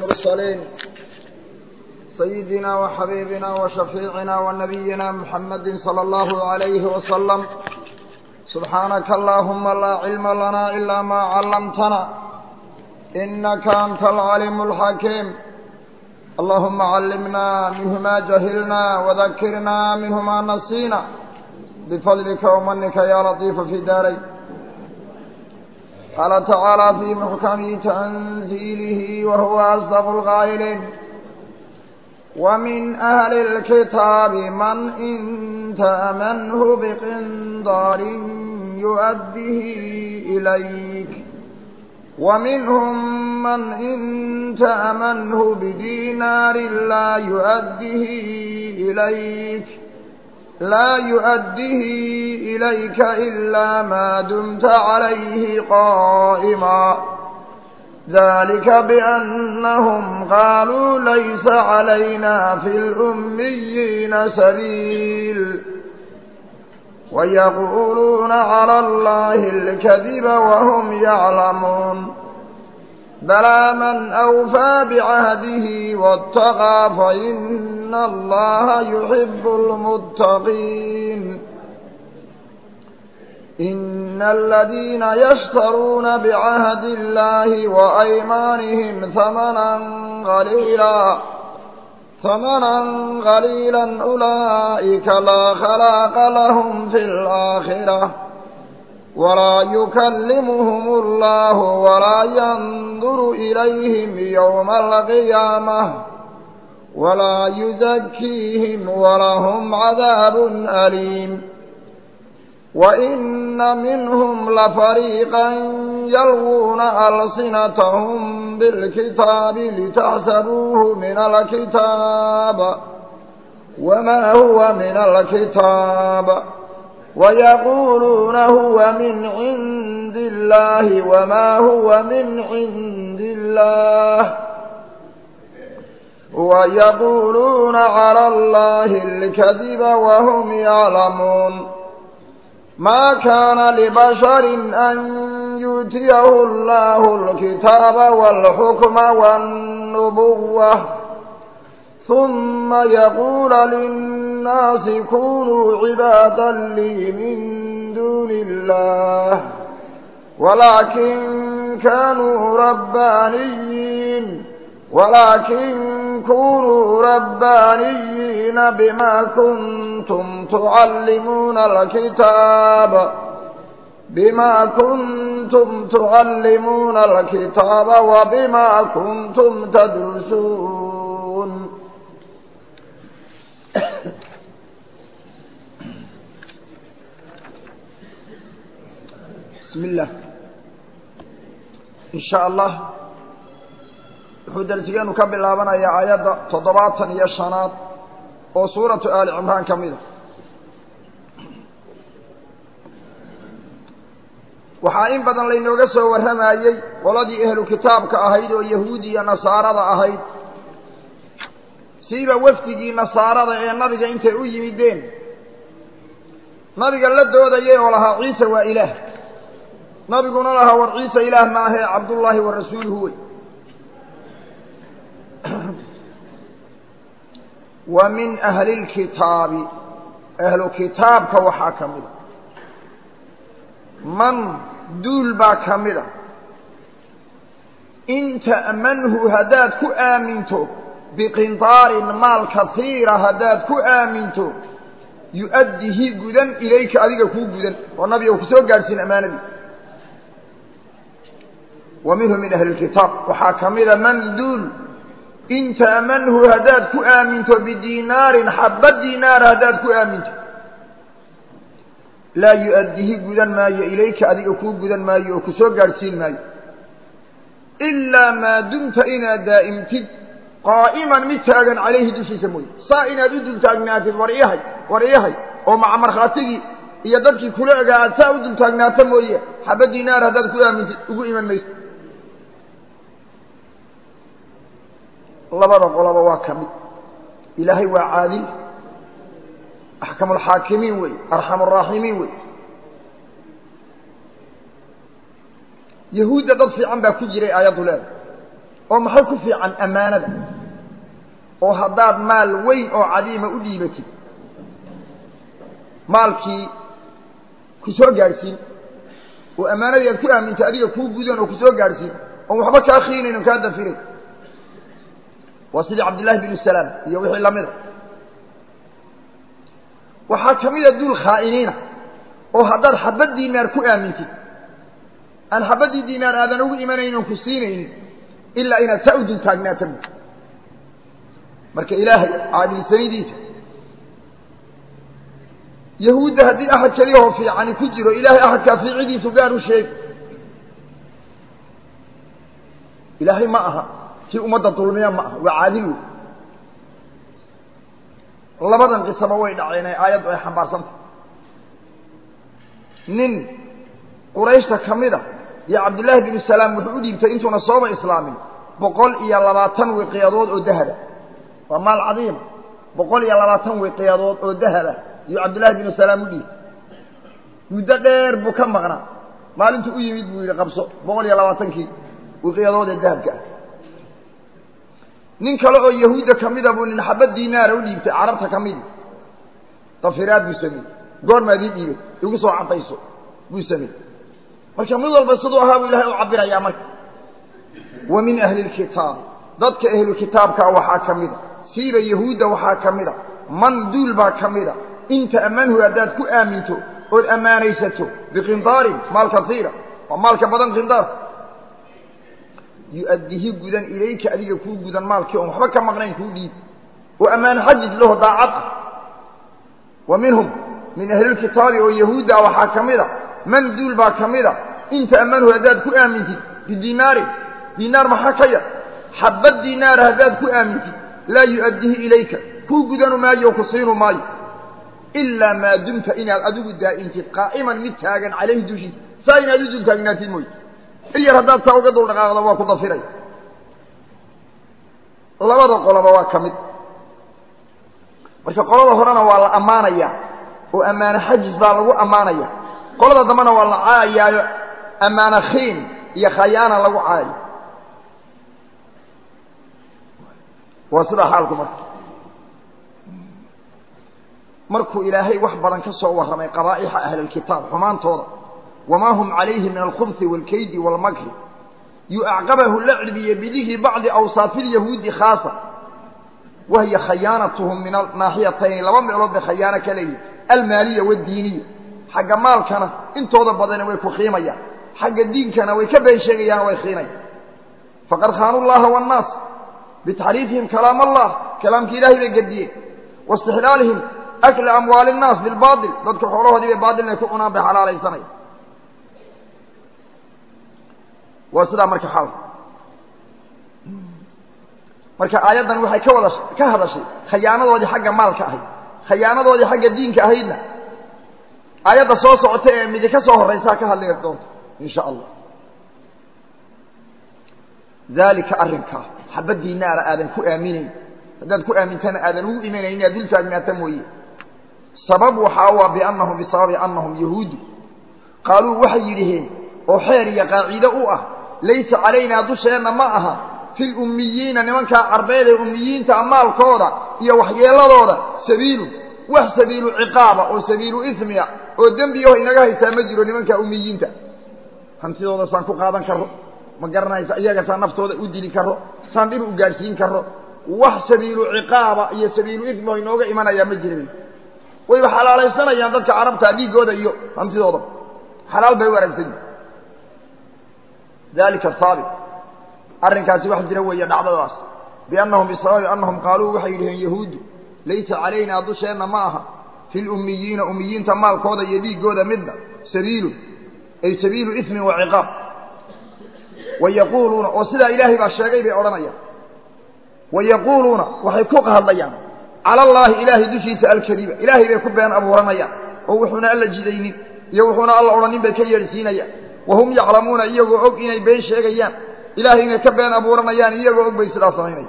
المرسلين سيدنا وحبيبنا وشفيعنا ونبينا محمد صلى الله عليه وسلم سبحانك اللهم لا علم لنا إلا ما علمتنا إنك أنت العليم الحكيم اللهم علمنا منه ما جهلنا وذكرنا منه ما نسينا بفضلك ومنك يا لطيف في داري قال تعالى في محكم تنزيله وهو أصدق القائلين ومن أهل الكتاب من إن تأمنه بقنطار يؤديه إليك ومنهم من إن تأمنه بدينار لا يؤديه إليك لا يؤديه إليك إلا ما دمت عليه قائما ذلك بأنهم قالوا ليس علينا في الأميين سبيل ويقولون على الله الكذب وهم يعلمون بلى من أوفى بعهده واتقى فإن الله يحب المتقين إن الذين يشترون بعهد الله وأيمانهم ثمنا قليلا ثمنا قليلا أولئك لا خلاق لهم في الآخرة ولا يكلمهم الله ولا ينظر إليهم يوم القيامة ولا يزكيهم ولهم عذاب أليم وإن منهم لفريقا يلغون ألسنتهم بالكتاب لتحسبوه من الكتاب وما هو من الكتاب ويقولون هو من عند الله وما هو من عند الله ويقولون على الله الكذب وهم يعلمون ما كان لبشر أن يؤتيه الله الكتاب والحكم والنبوة ثم يقول للناس كونوا عبادا لي من دون الله ولكن كانوا ربانيين ولكن كونوا ربانيين بما كنتم تعلمون الكتاب بما كنتم تعلمون الكتاب وبما كنتم تدرسون بسم الله إن شاء الله wuxuu darsigeenu ka bilaabanayaa aayadda toddobaatan iyo shanaad oo suuratu aali cimraan ka mid a waxaa in badan laynooga soo warramayey qoladii ehlu kitaabka ahayd oo yahuudi iyo nasaarada ahayd siiba wafdigii nasaarada ee nabiga intay u yimideen nabiga la doodayay oo lahaa ciise waa ilaah nabiguna lahaa war ciise ilaah ma ahee cabdullaahi wa rasuuluhu wey wa min ahli اlkitaabi ahlu kitaabka waxaa ka mida man duul baa ka mida in ta'manhu haddaad ku aaminto biqintaarin maal kaiira haddaad ku aaminto yu'addihi gudan ilayka adiga kuu gudan oo nabiga ku soo gaadhsiin ammaanadii wa minhu min ahli اlkitaab waxaa ka mida man duul in ta'manhu haddaad ku aaminto bidiinaarin xabba diinaar haddaad ku aaminto laa yu'addihi gudan maayo ilayka adiga kuu gudan maayo oo ku soo gaadhsiin maayo ilaa maa dumta inaad daa'imtid qaa'iman mid taagan calayhi dushiisa mooye saa inaad u dultaagnaatid war iyahay war iyahay oo maca markhaatigii iyo dadkii kula ogaa aad saa u dultaagnaato mooye xabba diinaar haddaad ku aamintid ugu iman mayso labada qolaba waa ka mid ilaahay waa caadil axkamu alxaakimiin wey arxam araaximiin wey yahuudda dad fiican baa ku jiray aayaddu leeda oo maxay ku fiican ammaanada oo haddaad maal weyn oo cadiima u dhiibatid maalkii ku soo gaadhsiin oo ammaanadii aad ku aamintay adiga kuu gudan oo ku soo gaadhsiin oon waxba kaa khiinayn on kaa dafiray waa sidii cabdillahi binu salaam iyo wixii lamida waxaa ka mida duul khaa'iniina oo haddaad xabad diinaar ku aamintid aan xabaddii diinaar aadan ugu imanayn oon ku siinaynin ilaa inaad saa u dul taagnaata bu marka ilaahay caadilsanidiisa yahuudda haddii axad keliyahoo fiicani ku jiro ilaahay axadkaa fiicidiisu gaar u sheegi ilaahay ma aha kii ummadda dulmiya ma aha waa caadil wey labadan qisaba way dhaceen ee aayaddu ay xambaarsantah nin qurayshta ka mid a iyo cabdullaahi binu salaam wuxuu u dhiibtay intuuna sooba islaamin boqol iyo labaatan wiqiyadood oo dahaba waa maal cadiima boqol iyo labaatan wiqiyadood oo dahaba iyo cabdullaahi binu salaam u dhiibtay muddo dheer buu ka maqnaa maalintuu u yimid buu yidhi qabso boqol iyo labaatankii wiqiyadood ee dahabka ah nin kale oo yahuudda ka mida buu nin xabad diinaara u dhiibtay carabta ka midi dafiraad buu sameeyey goormaad ii dhiibay igu soo caddayso buu sameeyey marka mid walba siduu ahaa buu ilahay u cabirayaa marka wa min ahli lkitaab dadka ahlu kitaabka waxaa ka mida siiba yahuudda waxaa ka mida man duul baa ka mida inta ammanhu haddaad ku aaminto ood ammaanaysato biqindaarin maal kaiira waa maalka badan qindaar yu-addihi gudan ilayka adiga kuu gudan maalkii oon waxba ka maqnayn kuu dhiib oo ammaan xajij laho daacad ah wa minhum min ahlilkitaabi oo yahuudda waxaa ka mid a man duul baa ka mid a inta ammanhu haddaad ku aamintid bidinaarin dinaar maxaa ka yar xabad dinaara haddaad ku aamintid laa yu-addihi ilayka kuu gudanu maayo oo ku siinu maayo ilaa maa dumta inaad adigu daa'intid qaa'iman mid taagan calayhi dushiisa saa inaad u dul taagnaatid mooye il yar haddaad saa uga dul dhaqaaqdo waa ku dafiray labada qoloba waa ka mid marka qolada horena waa la ammaanaya oo ammaano xajis baa lagu ammaanaya qolada dambena waa la caayaayo ammaano khiin iyo khayaana lagu caayo waa sidaa xaalku marka markuu ilaahay wax badan ka soo warramay qabaa'ixa ahlilkitaab xumaantooda wamaa hum calayhi min alkhubhi waalkaydi waalmakri yuacqabahu la cilbiye bidikri bacdi awsaafi lyahuudi khaasa wahiya khayaanatuhum min anaaxiyatayni laba meelood bay khayaano ka leeyihin almaaliya waaddiiniya xagga maalkana intooda badani way ku khiimayaan xagga diinkana way ka been sheegayaan way khiinayaan faqad khaanu llaha waannaas bitaxriifihim kalaam allah kalaamkii ilahay bay gediyeen waistixlaalihim akla amwaali innaas bilbaatil dadka xoolahoodii bay baatil inay ku cunaan bay xalaalaysanaya waa sidaa marka xaalka marka aayaddan waxay ka wada ka hadashay khayaanadoodii xagga maalka ahayd khayaanadoodii xagga diinka ahaydna aayadda soo socota ee midi ka soo horraysaa ka hadli doonta in sha allah daalika arrinkaa xabadii naara aadan ku aaminayn haddaad ku aamintana aadan ugu imanayn inaad dul taagnaata mooye sabab waxaa waa biannahum bisababi annahum yahuudu qaaluu waxay yidhaheen oo xeer iyo qaaciide u ah laysa calaynaa dusheenna ma aha fi lummiyiina nimankaa carbeed ee ummiyiinta maalkooda iyo waxyeeladooda sabiilun wax sabiilu ciqaaba oo sabiilu ismiya oo dembiyaho inaga haystaa ma jiro nimankaa ummiyiinta hantidooda saan ku qaadan karo ma garanaysa iyaga saan naftooda u dili karo saan dhib u gaadhsiin karo wax sabiilu ciqaaba iyo sabiilu ismiho inooga imanayaa ma jirin wayba xalaalaysanayaan dadka carabta dhiiggooda iyo hantidooda xalaal bay u aragsan dalika haabit arrinkaasi wax jira weeye dhacdadaas biannahum bisababi annahum qaaluu waxay yidhaheen yahuuddu laysa calaynaa dusheenna ma aha fi lummiyiina ummiyiinta maalkooda iyo dhiiggooda midna sabiilun ay sabiilu ismin wa ciqaab wayaquuluuna oo sidaa ilaahay baa sheegay bay odhanayaan wayaquuluuna waxay ku hadlayaan cala allaahi ilaahay dushiisa alkadiba ilaahay bay ku been abuuranayaan oo wuxuuna alla jidaynin iyo wuxuuna alla odhanin bay ka yeedhsiinayaan wahum yaclamuuna iyagoo og inay been sheegayaan ilaahay inay ka been abuuranayaan iyagoo og bay sidaa samaynayaan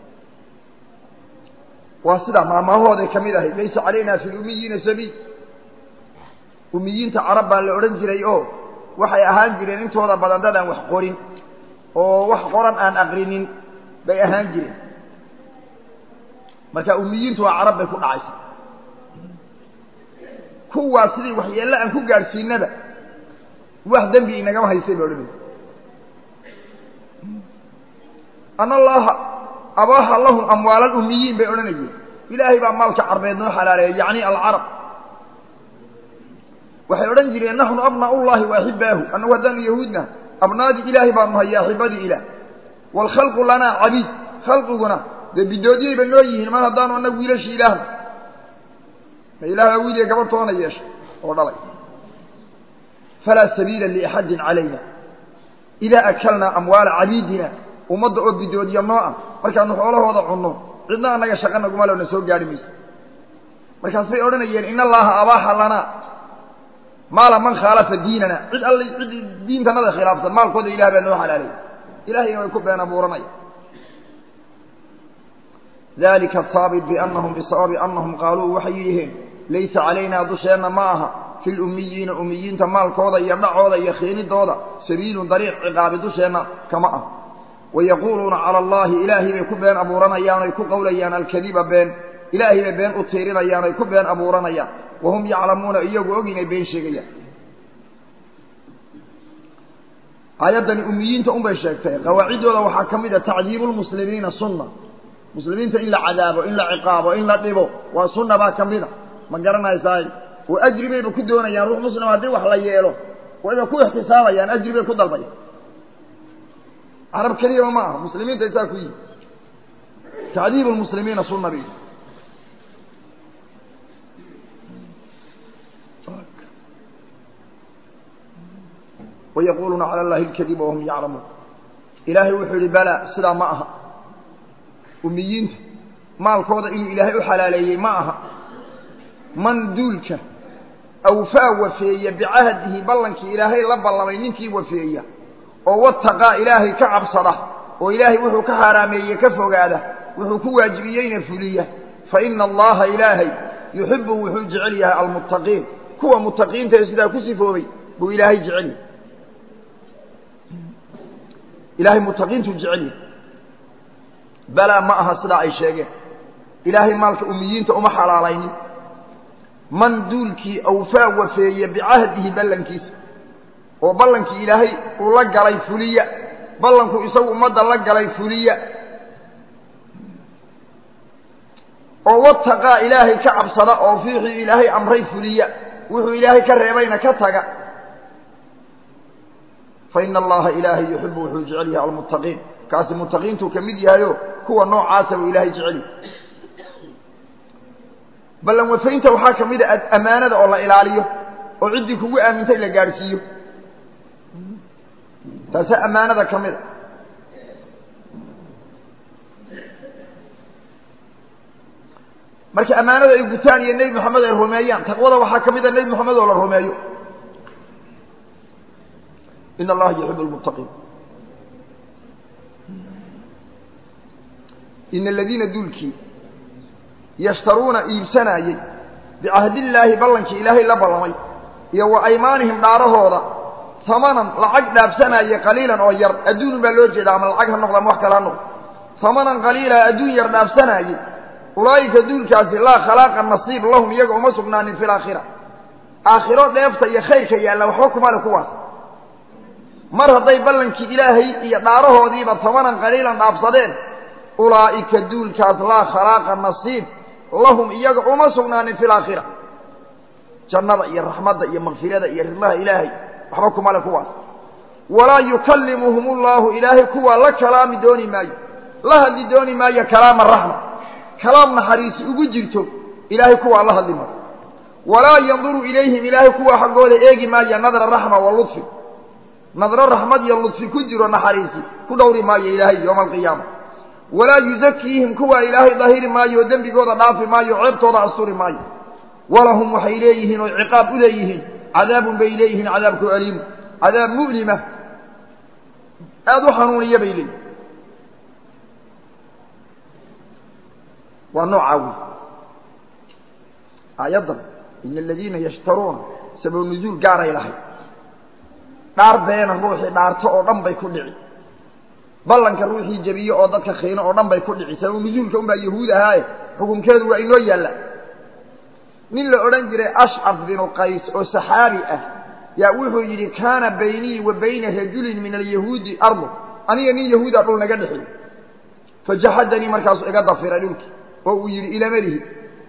waa sidaa maamahooday ka mid ahayd laysa calaynaa fi lummiyiina sabiil ummiyiinta carab baa la odhan jiray oo waxay ahaan jireen intooda badan dadaan wax qorin oo wax qoran aan aqrinin bay ahaan jireen marka umiyiintu waa carab bay ku dhacaysa kuwaa sidii waxyeello aan ku gaadhsiinaba wax dembi inagama haysay ba odhanay an allaha abaaha lahum amwaal alumiyiin bay odhanayeen ilaahay baa maalka carbeed noo xalaaleeyay yacni alcarab waxay odhan jireen naxnu abnaa ullahi wa axibaahu annagu haddaanu yahuudna abnaadii ilaahay baanu nahay axibadii ilaah waalkhalqu lanaa cabiid khalqiguna dee bidoodyayba noo yihiin mar haddaanu annagu wiilashii ilaahna ma ilah baa wiiliya gabadh toona yeeshay oo dhalay falaa sabiila liaxadin calayna idaa akalnaa amwaala cabiidina ummadda oo bidoodya noo ah markaanu xoolahooda cunno cidna annaga shaqa naguma lona soo gaadhi mayso markaas bay odhanayeen in allaha abaaxa lanaa maala man khaalafa diinana cid all cid diintanada khilaafsan maalkooda ilah baa noo xalaalay ilahayna way ku been abuuranaya dalika asaabit biannahum bisababi annahum qaaluu waxay yidhiheen laysa calaynaa dusheenna ma aha fi lummiyiina umiyiinta maalkooda iyo dhacooda iyo khiinidooda sabiilun dariiq ciqaabi dusheenna kama ah wayaquuluuna cala allahi ilaahay bay ku been abuuranayaan oy ku qowlayaan alkadiba been ilaahay bay been u tiirinayaan oy ku been abuuranayaan wahum yaclamuuna iyagu og inay been sheegayaan aayaddani umiyiinta unbay sheegtay qawaaciddooda waxaa ka mid a tacdiibu lmuslimiina sunna muslimiinta in la cadaabo in la ciqaabo in la dhibo waa sunna baa ka mida ma garanaysaay oo ajri bayba ku doonayaan ruux muslim haddii wax la yeelo wayba ku ixtisaabayaan ajri bay ku dalbayaan carab keliyaba ma aha muslimiinta isaa ku yihi tacdiibu lmuslimiina sunna bay wayaquuluuna cala allahi alkadiba wahum yaclamuun ilaahay wuxuu yihi balaa sidaa ma aha umiyiinta maalkooda inuu ilaahay u xalaaleeyey ma aha man duulka awfaa wafeeya bicahdihi ballankii ilaahay la ballamay ninkii wafeeya oo wataqaa ilaahay ka cabsada oo ilaahay wuxuu ka xaaraameeye ka fogaada wuxuu ku waajibiyeyna fuliya fa ina allaha ilaahay yuxibu wuxuu jecel yahay almuttaqiin kuwa muttaqiinta ee sidaa ku sifoobay buu ilaahay jecel yahay ilaahay muttaqiintuu jecel yahay balaa ma aha sidaa ay sheegeen ilaahay maalka umiyiinta uma xalaalaynin man duulkii awfaa wafeeye bicahdihi ballankiisa oo ballankii ilaahay uu la galay fuliya ballanku isagu ummadda la galay fuliya oo wataqaa ilaahay ka cabsada oo fiixii ilaahay amray fuliya wuxuu ilaahay ka reebayna ka taga fa ina allaha ilaahay yuxibu wuxuu jecel yahay almuttaqiin kaasi muttaqiintuu ka mid yahayo kuwa noocaasa buu ilaahay jecel yahay ballan wafaynta waxaa ka mid a ammaanada oo la ilaaliyo oo ciddii kugu aamintay la gaadhsiiyo taasaa ammaanada ka mid a marka ammaanada ay gutaan iyo nebi moxamed ay rumeeyaan taqwada waxaa ka mid a nebi moxamed oo la rumeeyo in allaha yuxibu lmuttaqiin ina aladiina duulkii yashtaruuna iibsanaayey bicahdillaahi ballankii ilaahay la ballamay iyo wa aymaanihim dhaarahooda tamanan lacag dhaafsanaaye qaliilan oo yar adduun baa loo jeeda ama lacag ha noqdo ama wax kale ha noqdo tamanan qaliila adduun yar dhaafsanaaye ulaa'ika duulkaasi laa khalaaqa nasiib lahum iyaga uma sugnaanin fi laakhira aakhiro dheefta iyo khayrka yaalla waxba kuma le kuwaas mar hadday ballankii ilaahay iyo dhaarahoodiiba tamanan qaliilan dhaafsadeen ulaa'ika duulkaas laa khalaaqa nasiib lahum iyaga uma sugnaanin fi laakhira jannada iyo raxmadda iyo makfirada iyo rimaha ilaahay waxba kuma le kuwaas walaa yukallimuhum ullahu ilaahay kuwaa la kalaami dooni maayo la hadli dooni maayo kalaama raxma kalaam naxariisi ugu jirto ilaahay kuwaa la hadli maayo walaa yanduru ilayhim ilaahay kuwaa xaggooda eegi maayo nadra raxma wa ludfi nadro raxmad iyo ludfi ku jiro naxariisi ku dhowri maayo ilaahay yowma alqiyaama walaa yuzakiihim kuwaa ilaahay dahiri maayo oo dembigooda dhaafi maayo o ceebtooda asturi maayo walahum waxay leeyihiin oo ciqaab u leeyihiin cadaabun bay leeyihiin cadaabku aliimu cadaab mu'lima aada u xanuuniya bay leeyihin waa noocaa wey aayaddan ina aladiina yashtaruuna sabab nuzuul gaaray lahay dhaar beena ruuxii dhaarto oo dhan bay ku dhici ballanka ruuxii jebiye oo dadka khiino oo dhan bay ku dhicisay oo nusuulka unbaa yahuud ahaaye xukunkeedu waa inoo yaalla nin la odhan jiray ashcaf binu qays oo saxaabi ah yaa wuxuu yidhi kaana baynii wa bayna rajulin min alyahuudi ardu aniga nin yahuuda dhul naga dhexi fajaxadanii markaasuu iga dafiray dhulkii oo uu yidhi ilamalihi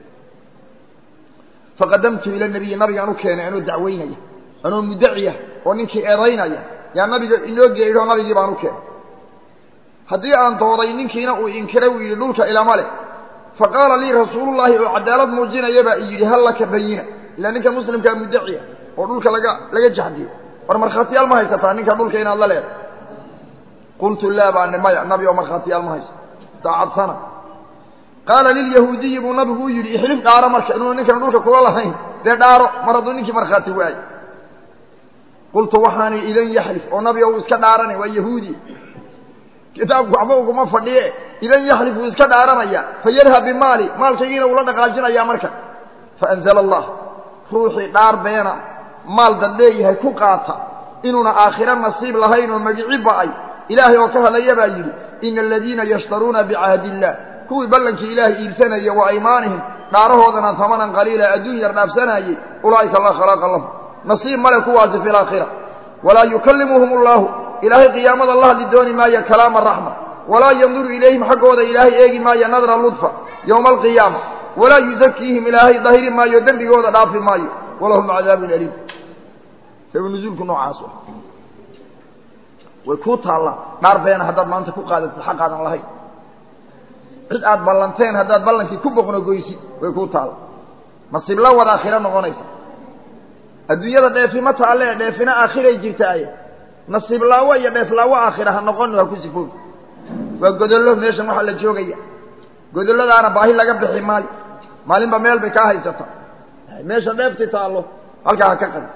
faqadamtu ila nabiyi nabigaan u keenay anoo dacwaynaya anoo muddaciya oo ninkii eedaynaya yaa nabiga inoo geeyoo nabigii baan u keenay haddii aan dooday ninkiina uu inkiray uu yidhi dhulka ilama leh faqaala lii rasuulullaahi oo cadaalad muujinaya baa i yidhi hal laka bayina ilaa ninka muslimkaa muddaciya oo dhulka laga laga jaxdiyo war markhaatiyaal ma haysataa ninka dhulka inaad la leedahay qultu laa baa ni maya nabi oo markhaatiyaal ma haysa daacadsana qaala lilyahuudiyi buu nabigu u yidhi ixlif dhaaro marka inuuna ninkan dhulka kula lahayn dee dhaaro mar hadduu ninkii markhaati waayo qultu waxaani idan yaxlif oo nabiga uu iska dhaaranay waa yahuudi kitaabku waxba uguma fadhiye idan yaxlif wuu iska dhaaranaya fayadhab bimaali maalkaygiina uula dhaqaajinaya marka faanzala allah ruuxii dhaar beena maal dad leeyahay ku qaata inuuna aakhiro nasiib lahayn oo magici ba'ay ilaahay oo ka hadlaya baa yidhi ina aladiina yashtaruuna bicahdi illah kuwii ballankii ilaahay iibsanaya wa aymaanihim dhaarahoodana tamanan qaliila adduun yar dhaafsanayey ulaa'ika laa khalaaqa lahum nasiib male kuwaasi fi laakhira walaa yukallimuhum allahu ilaahay qiyaamada la hadli dooni maayo kalaama raxma walaa yanduru ilayhim xaggooda ilaahay eegi maayo nadra ludfa yowma alqiyaama walaa yuzakiihim ilaahay dahiri maayo dembigooda dhaafi maayo walahum cadaabun aliim sabab nuzuulku noocaas way kuu taallaa dhaar beena haddaad maanta ku qaadatid xaqaadan lahayn cid aad ballanteen haddaad ballankii ku boqnogoysid way kuu taalla nasiib la wada aakhiro noqonaysa adduunyada dheefi ma taalle dheefina aakhiray jirtaaye nasiib laawo iyo dheef laawo aakhira ha noqon ha ku sifoobi waa godollo meeshan waxaa la joogaya godolladaana baahi laga bixi maayo maalinba meel bay kaa haysataa meesha dheefti taallo halkaa ha ka qadi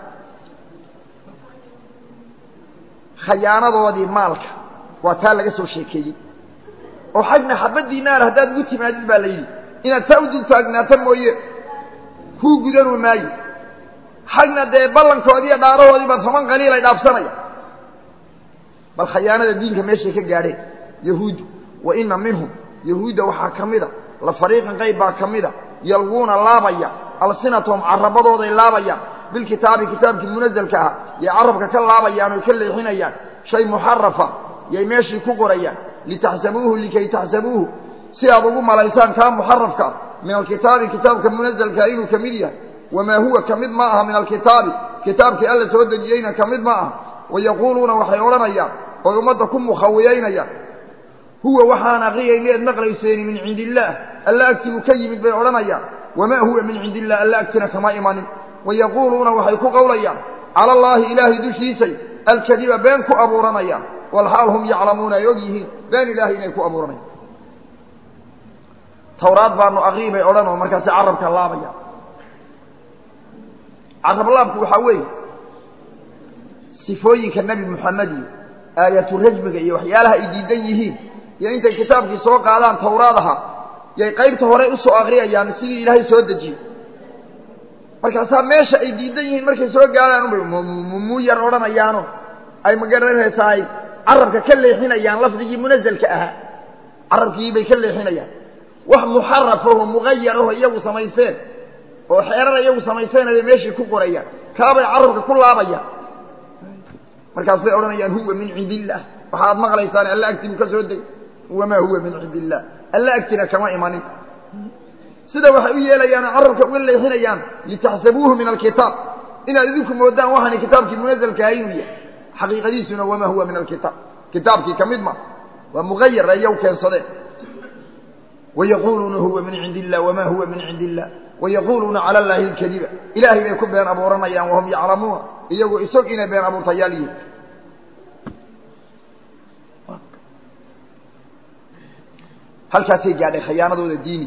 khayaanadoodii maalka waa taa laga soo sheekeeyey oo xagna xabadii naar haddaad ugu timaadid baa la yidhi inaad taa u dul taagnaato mooye kuu gudanuu maayo xagna dee ballankoodii iyo dhaarahoodiiba toban qaliil ay dhaafsanaya bal khayaanada diinka meeshay ka gaadheen yahuuddu wa ina minhum yahuudda waxaa ka mida la fariiqan qayb baa ka mida yalwuuna laabaya alsinatahum carabadooday laabayaan bilkitaabi kitaabkii munazalka ah yay carabka ka laabayaan oy ka leexinayaan shay muxarafa yay meeshii ku qorayaan litaxsabuuhu likay taxsabuuhu si aad ugu malaysaan kaa muxarafka ah min alkitaabi kitaabka munazalkaa inuu ka mid yahay wamaa huwa ka mid ma aha min alkitaabi kitaabkii alla soo dejiyeyna ka mid ma aha wayaquuluuna waxay odhanayaan oy ummadda ku mukhawiyaynayaan huwa waxaan aqriyayna eed maqlayseeni min cindi illaah alla agtii uu ka yimid bay odhanayaan wamaa huwa min cindi illah alla agtina kama imanin wayaquuluuna waxay ku qowlayaan cala allaahi ilaahay dushiisay alkadiba been ku abuuranayaan walxaal hum yaclamuuna ay og yihiin been ilaahay inay ku abuuranayaan tawraad baanu aqrii bay odhanoo markaasi carabka laabayaan carablaabku waxaa weeye sifooyinka nebi moxamed iyo aayatu rajmiga iyo waxyaalaha ay diidan yihiin iyo intay kitaabkii soo qaadaan tawraadaha yay qaybta hore usoo akriyayaan sidii ilaahay soo dejiyey markaasaa meesha ay diidan yihiin markay soo gaadhaan unbay mmu yar odhanayaano ay magaranaysaa ay carabka ka leexinayaan lafdigii munazalka ahaa carabkii bay ka leexinayaan wax muxarafaho muqayaraho iyagu samaysteen oo xeerar iyagu samaysteen bay meeshii ku qorayaan kaabay carabka ku laabayaan markaas bay odhanayaan huwa min cindi illaah waxaad maqlaysaan alla agtibu ka soo deg wamaa huwa min cindi illaah alla agtina kama imanin sida waxay u yeelayaan oo carabka uga leexinayaan litaxsabuuhu min alkitaab inaad idinku moodaan waxaani kitaabkii munazalka ahay inuu yahay xaqiiqadiisuna wamaa huwa min alkitaab kitaabkii ka mid ma waa muqayar ayaw keensadeen wayaquuluuna huwa min cindi illah wamaa huwa min cindi illah wayaquuluuna cala allaahi alkadiba ilaahay bay ku been abuuranayaan wahum yaclamuuna iyagoo isog inay been abuurtayaal yihiin halkaasay gaadhay khayaanadooda diini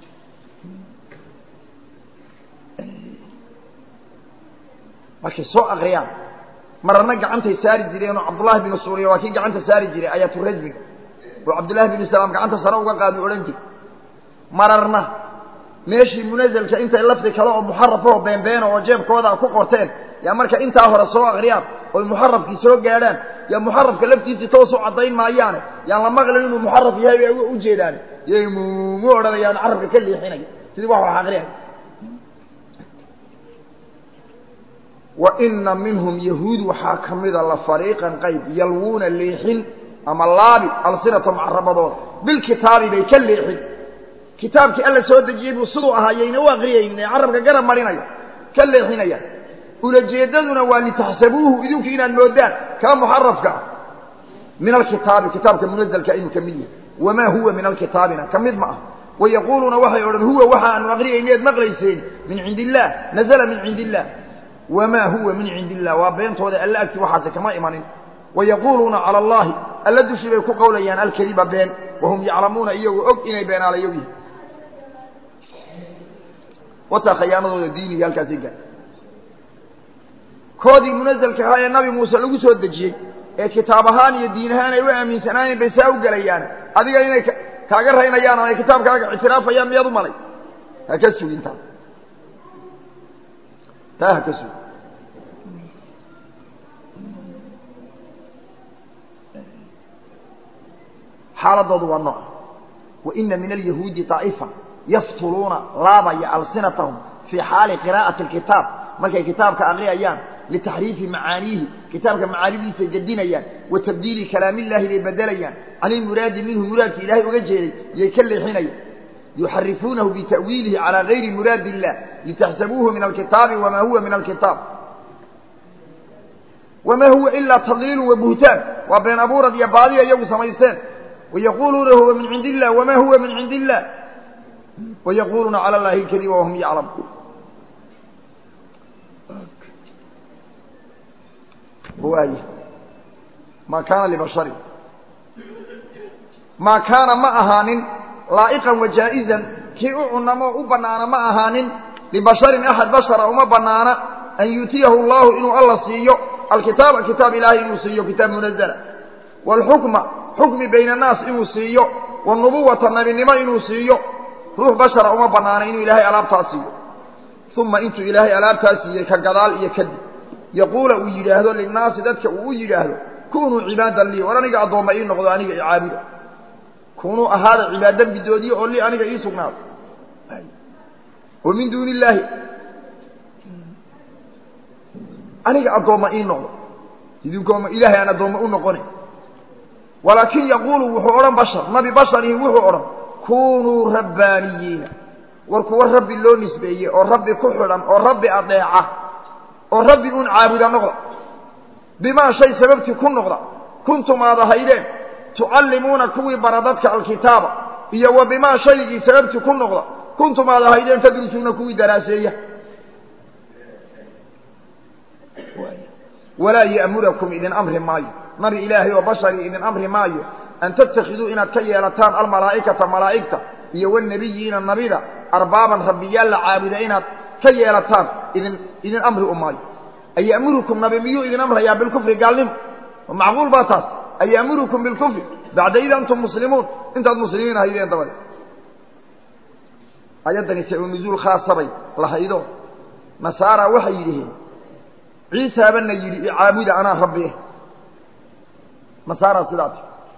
markay soo akriyaan mararna gacantay saari jireenoo cabdullaahi binu suuriya waa kii gacanta saari jiray ayaatu rajmiga oo cabdullaahi binu salaam gacanta sare uga qaadu odhan jir mararna meeshii munazalka intay lafdi kale oo muxarafahoo beenbeena oo jeebkooda ku qorteen yaa marka intaa hore soo akriyaan oy muxarafkii soo gaadhaan yaa muxarafka laftiisii toosu caddayn maayaane yaan la maqlin inuu muxaraf yahay bay u jeedaan yay mumu odhanayaan carabka ka leexinaya sidii wax wax aqriyay wa ina minhum yahuud waxaa ka mida la fariiqan qayb yalwuuna leexin ama laabi alsinatahum carabadooda bilkitaabi bay ka leexin kitaabkii alla soo dejiyey buu siduu ahaayayna u aqriyaynin ee carabka garab marinaya ka leexinaya ulajeedaduna waa litaxsabuuhu idinku inaad moodaan kaa muxarafka ah min alkitaabi kitaabka munazalka inuu ka mid yahay wamaa huwa min alkitaabina ka mid ma ah wayaquuluuna waxay odhan huwa waxa aanu aqriyayneed maqlayseen min cindi illaah nazala min cindi illaah wamaa huwa min cindi illah waa beentooda alla agti waxaase kama imanin wayaquuluuna cala allahi alla dushii bay ku qowlayaan alkadiba been wahum yaclamuuna iyagoo og inay beenaalayo yihin wataa khayaanadooda diiniga halkaasi gaar koodii munazalka ahaa ee nabi muuse lagu soo dejiyey ee kitaab ahaan iyo diin ahaan ay u aaminsanaayeen bay saa u gelayaan adiga inay kaaga raynayaan oo ay kitaabkaaga ictiraafayaan miyaad u malay ha ka sugin taa taa ha ka sugin xaaladoodu waa nooca wa ina min alyahuudi daa'ifa yaftuluuna laabaya alsinatahum fii xaali qiraa'ati alkitaab markay kitaabka aqriyayaan litaxriifi macaaniihi kitaabka macaanidiisay gedinayaan wa tabdiili kalaamillahi bay bedelayaan can ilmuraadi minhu muraadki ilaahay uga jeeday yay ka leexinayaan yuxarifuunahu bita'wiilihi calaa gayri muraadi illah litaxsabuuhu min alkitaabi wamaa huwa min alkitaab wamaa huwa ilaa tadliilu wa buhtaan waa been abuurad iyo baadiya iyagu samaysteen wayaquuluuna huwa min cindi illah wamaa huwa min cindi illah wayaquuluuna cala allahi alkadiba wahum yaclamuun waay maa kaana libasharin maa kaana ma ahaanin laa'iqan wa jaa'izan kii u cunamo u bannaana ma ahaanin libasharin axad bashara uma bannaana an yuutiyahu allahu inuu alla siiyo alkitaaba kitaab ilaahay inuu siiyo kitaab munazala waalxukma xukmi bayna annaas inuu siiyo wanubuwata nabinimo inuu siiyo ruux bashara uma bannaana inuu ilaahay alaabtaa siiyo uma intuu ilaahay alaabtaa siiyey ka gadaal iyo kadib yaquula uu yidhaahdo linnaasi dadka uu u yidhaahdo kunuu cibaadan lii war aniga addoomma ii noqdo aniga icaabuda kunuu ahaada cibaada bidoodiye oo lii aniga ii sugnaado wa min duuni illaahi aniga addoomma ii noqdo idinkooma ilaahay aan addoomma u noqonayn walaakin yaquulu wuxuu odhan bashar nabi basharihi wuxuu odhan kunuu rabbaaniyiina war kuwa rabbi loo nisbeeyey oo rabbi ku xidhan oo rabbi adeeca oo rabbi uun caabuda noqda bimaa shay sababtii ku noqda kuntum aad ahaydeen tucallimuuna kuwii bara dadka alkitaaba iyo wa bimaa shaygii sababtii ku noqda kuntum aad ahaydeen tadrusuuna kuwii daraaseeya walaa ya'murakum idin amri maayo nabi ilaahay oo bashari idin amri maayo an tattakhiduu inaad ka yeelataan almalaa'ikata malaa'igta iyo wanabiyiina nabida arbaaban rabbiyaal la caabuda inaad ka yeelataan idin idin amri u maayo ayamurukum nabi miyuu idin amrayaa bilkufri gaalnimo macquul baa taas ayamurukum bilkufri bacda id antum muslimuun intaad muslimiin ahaydeen dabade ayaddani sacu nuzuul khaasabay lahaydo nasaara waxay yidhiheen ciisaabana yidhi icaabuda anaa rabbi eh nasaara sidaati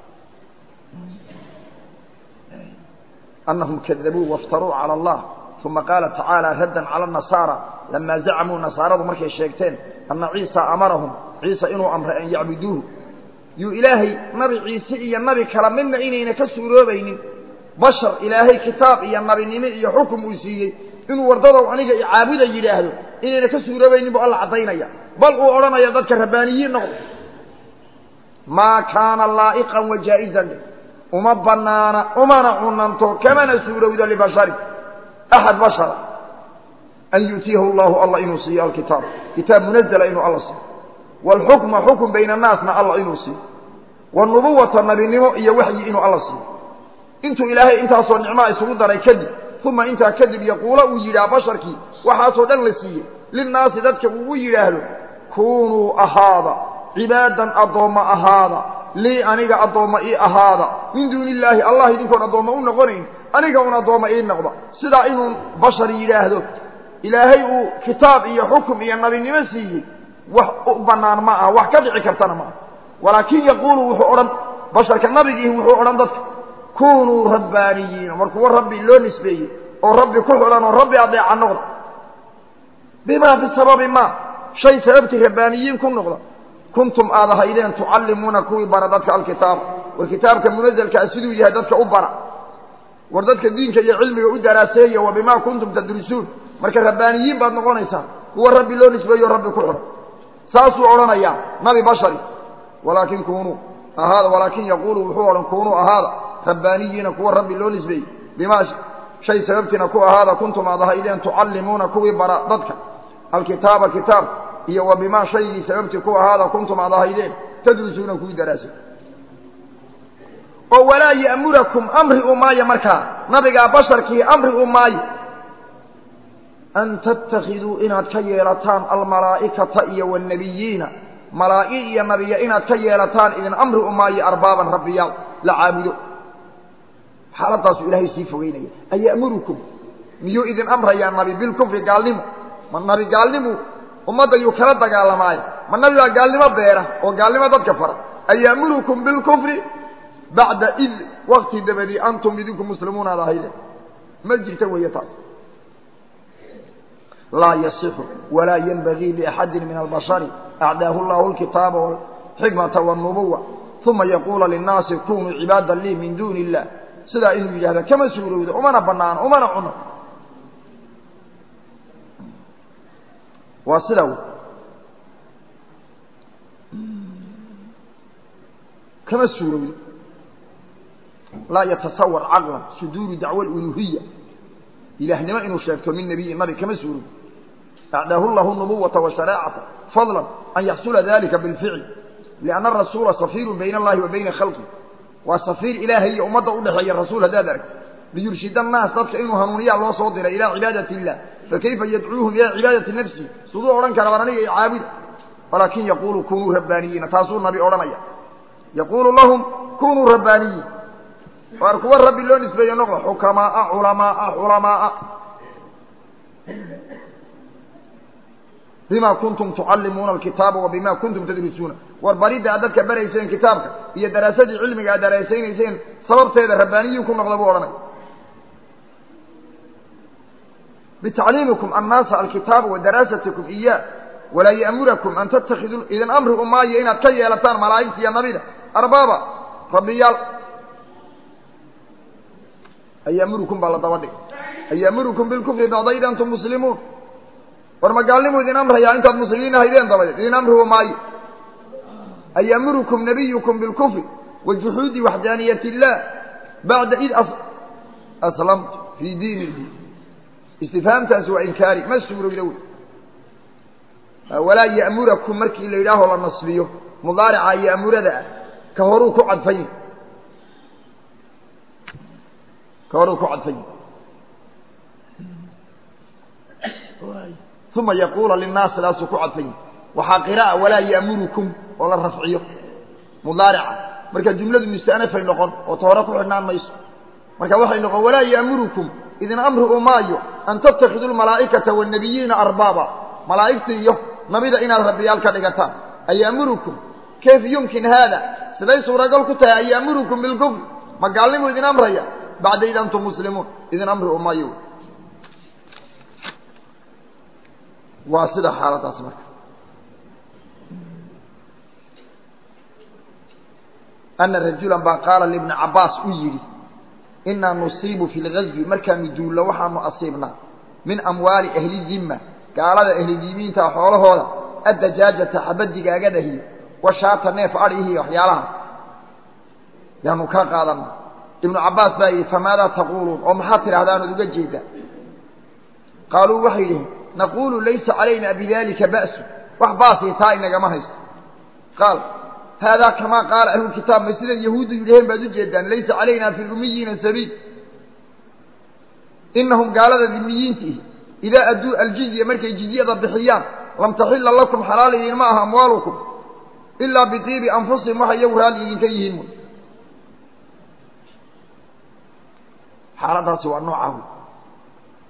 anahum kadabuu waftaruu cala allah uma qaala tacaala raddan cala nasaara lamaa zacamuu nasaaradu markay sheegteen anna ciisa amarahum ciisa inuu amray an yacbuduuhu yuu ilaahay nabi ciise iyo nabi kala midna inayna ka suuroobaynin bashar ilaahay kitaab iyo nabinimo iyo xukum uu siiyey inuu wardadow aniga icaabuda yidhaahdo inayna ka suuroobaynin buu alla caddaynaya bal uu odhanaya dadka rabbaaniyiin noqdo maa kaana laa'iqan wa jaa'izan uma bannaana umana cunanto kamana suurowdo libasharin axad bashara an yu'tiyahu allahu allah inuu siiyo alkitaab kitaab munazala inuu alla siiyo waalxukma xukm bayna annaasna allah inuu siiyo wanubuwata nabinimo iyo waxyi inuu alla siiyo intuu ilaahay intaasoo nicmaa isugu daray kadib uma intaa kadib yaquula uu yidhaah basharkii waxaasoo dhan la siiyey linnaasi dadka uu yidhaahdo kunuu ahaada cibaadan addoomma ahaada lii aniga addoomma ii ahaada min duuni illaahi allah idinkoon addoomma u noqonayn aniga un addoomma ii noqda sidaa inuu bashar yidhaahdo ilaahay uu kitaab iyo xukum iyo nabinimo siiyey wax u bannaan ma aha wax ka dhici kartana ma aha walaakin yaquulu wuxuu odhan basharka nabigiihi wuxuu odhan dadka kunuu rabbaaniyiina mar kuwa rabbi loo nisbeeyey oo rabbi ku xidhan oo rabbi adeeca noqda bimaa bisababi ma shay sababtii rabbaaniyiin ku noqda kuntum aad ahaydeen tucallimuuna kuwii bara dadka alkitaaba war kitaabka munazelkaa siduu yahay dadka u bara war dadka diinka iyo cilmiga u daraaseeya wa bimaa kuntum tadrisuun marka rabbaaniyiin baad noqonaysaa kuwa rabbi loo nisbeeyo rabbi ku xidhan saasuu odhanayaa nabi bashari walaakin kunuu ahaada walaakin yaquulu wuxuu odhan kunuu ahaada rabbaaniyiina kuwa rabbi loo nisbeeyey bimaa shay sababtiina ku ahaada kuntum aad ahaydeen tucallimuuna kuwii bara dadka alkitaaba kitaab iyo wa bimaa shaygii sababtii ku ahaada kuntum aad ahaydeen tadrusuuna kuwii daraasay oo walaa ya'murakum amri u maayo markaa nabigaa basharkii amri u maayo an tattakhiduu inaad ka yeelataan almalaa'ikata iyo wاnnebiyiina malaa'i iyo nabiya inaad ka yeelataan idin amri u maayo arbaaban rabbiyaal la caabudo xaaladdaasuu ilaahay sii fogeynaya aya'murukum miyuu idin amrayaa nabi bilkufri gaalnimo ma nabi gaalnimu ummadda yuu kala dagaalamaayo ma nabi baa gaalnimo beera oo gaalnimo dadka fara aya'murukum bilkufri bacda id wakti dabadii antum idinku muslimuun aad ahayde ma jirta weeye taas laa yasixu walaa yenbagii liaxadin min albashari acdaahu llahu alkitaaba walxikmata walnubuwa uma yaquula linnaasi kunuu cibaadan lii min duuni illah sidaa inuu yidhahda kama suurowdo umana banaano umana cuno waa sidaa wey kama suurowdo laa yatasawar caqlan suduuru dacwa aluluhiya ilaahnimo inuu sheegto min nebiyin nabi kama suurowdo acdaahu llahu nubuwata washareecata fadlan an yaxsula dalika bilficl lianna arasuula safiirun bayna allahi wa bayna khalqi waa safiir ilaahay iyo ummadda udhexeeya rasuul haddaad aragto liyurshid annaas dadka inuu hanuuniyaa loo soo diray ilaa cibaadati illah fakayfa yadcuuhum ilaa cibaadati nafsi siduu odhan kara war aniga i caabuda walaakin yaquulu kunuu rabbaaniyiina taasuu nabi odhanaya yaquulu lahum kunuu rabbaaniyiin waar kuwa rabbi loo nisbeeye noqda xukamaaa culamaaa culamaaa bima kuntum tucallimuuna alkitaaba wa bima kuntum tadrisuuna war baridda aad dadka barayseen kitaabka iyo daraasadii cilmiga aad daraasaynayseen sababteeda rabbaaniyiin ku noqda buu odhanay bitacliimikum annaasa alkitaaba wa daraasatikum iyaa walaa ya'murakum an tattakhiduu idin amri u maayo inaad ka yeelataan malaa'igta iyo nabida arbaaba rabbiyaal ayaamurukum baa la daba dhig ayaamurukum bilkufri bacda id antum muslimuun war magaalnimu idin amrayaa intaad muslimiin ahaydeen dabadeed idin amrigu maayo ayaamurukum nabiyukum bilkufri wa juxuudi waxdaaniyat illah bacda id aslamtu fii diinihi istifhaamtaasi waa inkaari ma suurowda wey walaa ya'murakum markii la yidhaaho la nasbiyo mudaarica ya'murada ah ka horuu ku cadfayn ka horuu ku cadfayn uma yaquula linnaas sidaasuu ku cadfay waxaa qira'a walaa ya'murukum oo la rafciyo mudaarica marka jumladu mustanafay noqon oo ta hore ku xidhnaan mayso marka waxay noqon walaa ya'murukum idin amri u maayo an tattakhiduu lmalaa'ikata waannabiyiina arbaaba malaa'igta iyo nabida inaad rabbiyaal ka dhigataan aya'murukum kayf yumkin haada siday suuragal ku tahay aya'murukum bilkufr ma gaalnimu idin amraya bacda id antum muslimuun idin amri u maayo waa sida xaaladaas marka ana rajulan baa qaala libni cabbaas u yidhi inaa nusiibu fi lgazwi markaanu duullo waxaanu asiibnaa min amwaali ahli dimma gaalada ahlidimiinta xoolahooda addajaajata xabadigaagadahiyo washaata neef adhihiyo waxyaalaha yaanu ka qaadana ibnu cabbaas baa yidhi famaadaa taquuluun oo maxaad tidhahdaanood uga jeedaa qaaluu waxay yidhihin naquulu laysa calayna bidalika ba'su wax baasii taa inagama haysto qaal haadaa kamaa qaala ahlulkitaab ma siday yahuuddu yidhaheen baad ujeedaan laysa calayna fi lumiyiina sabiil inahum gaalada dimiyiintiihi idaa adduu aljizya markay jizyada bixiyaan lam taxila lakum xalaal idinma aha amwaalukum ilaa bitiibi anfusihim waxay iyagu raalli idinka yihiin wy xaaladaasi waa noocahu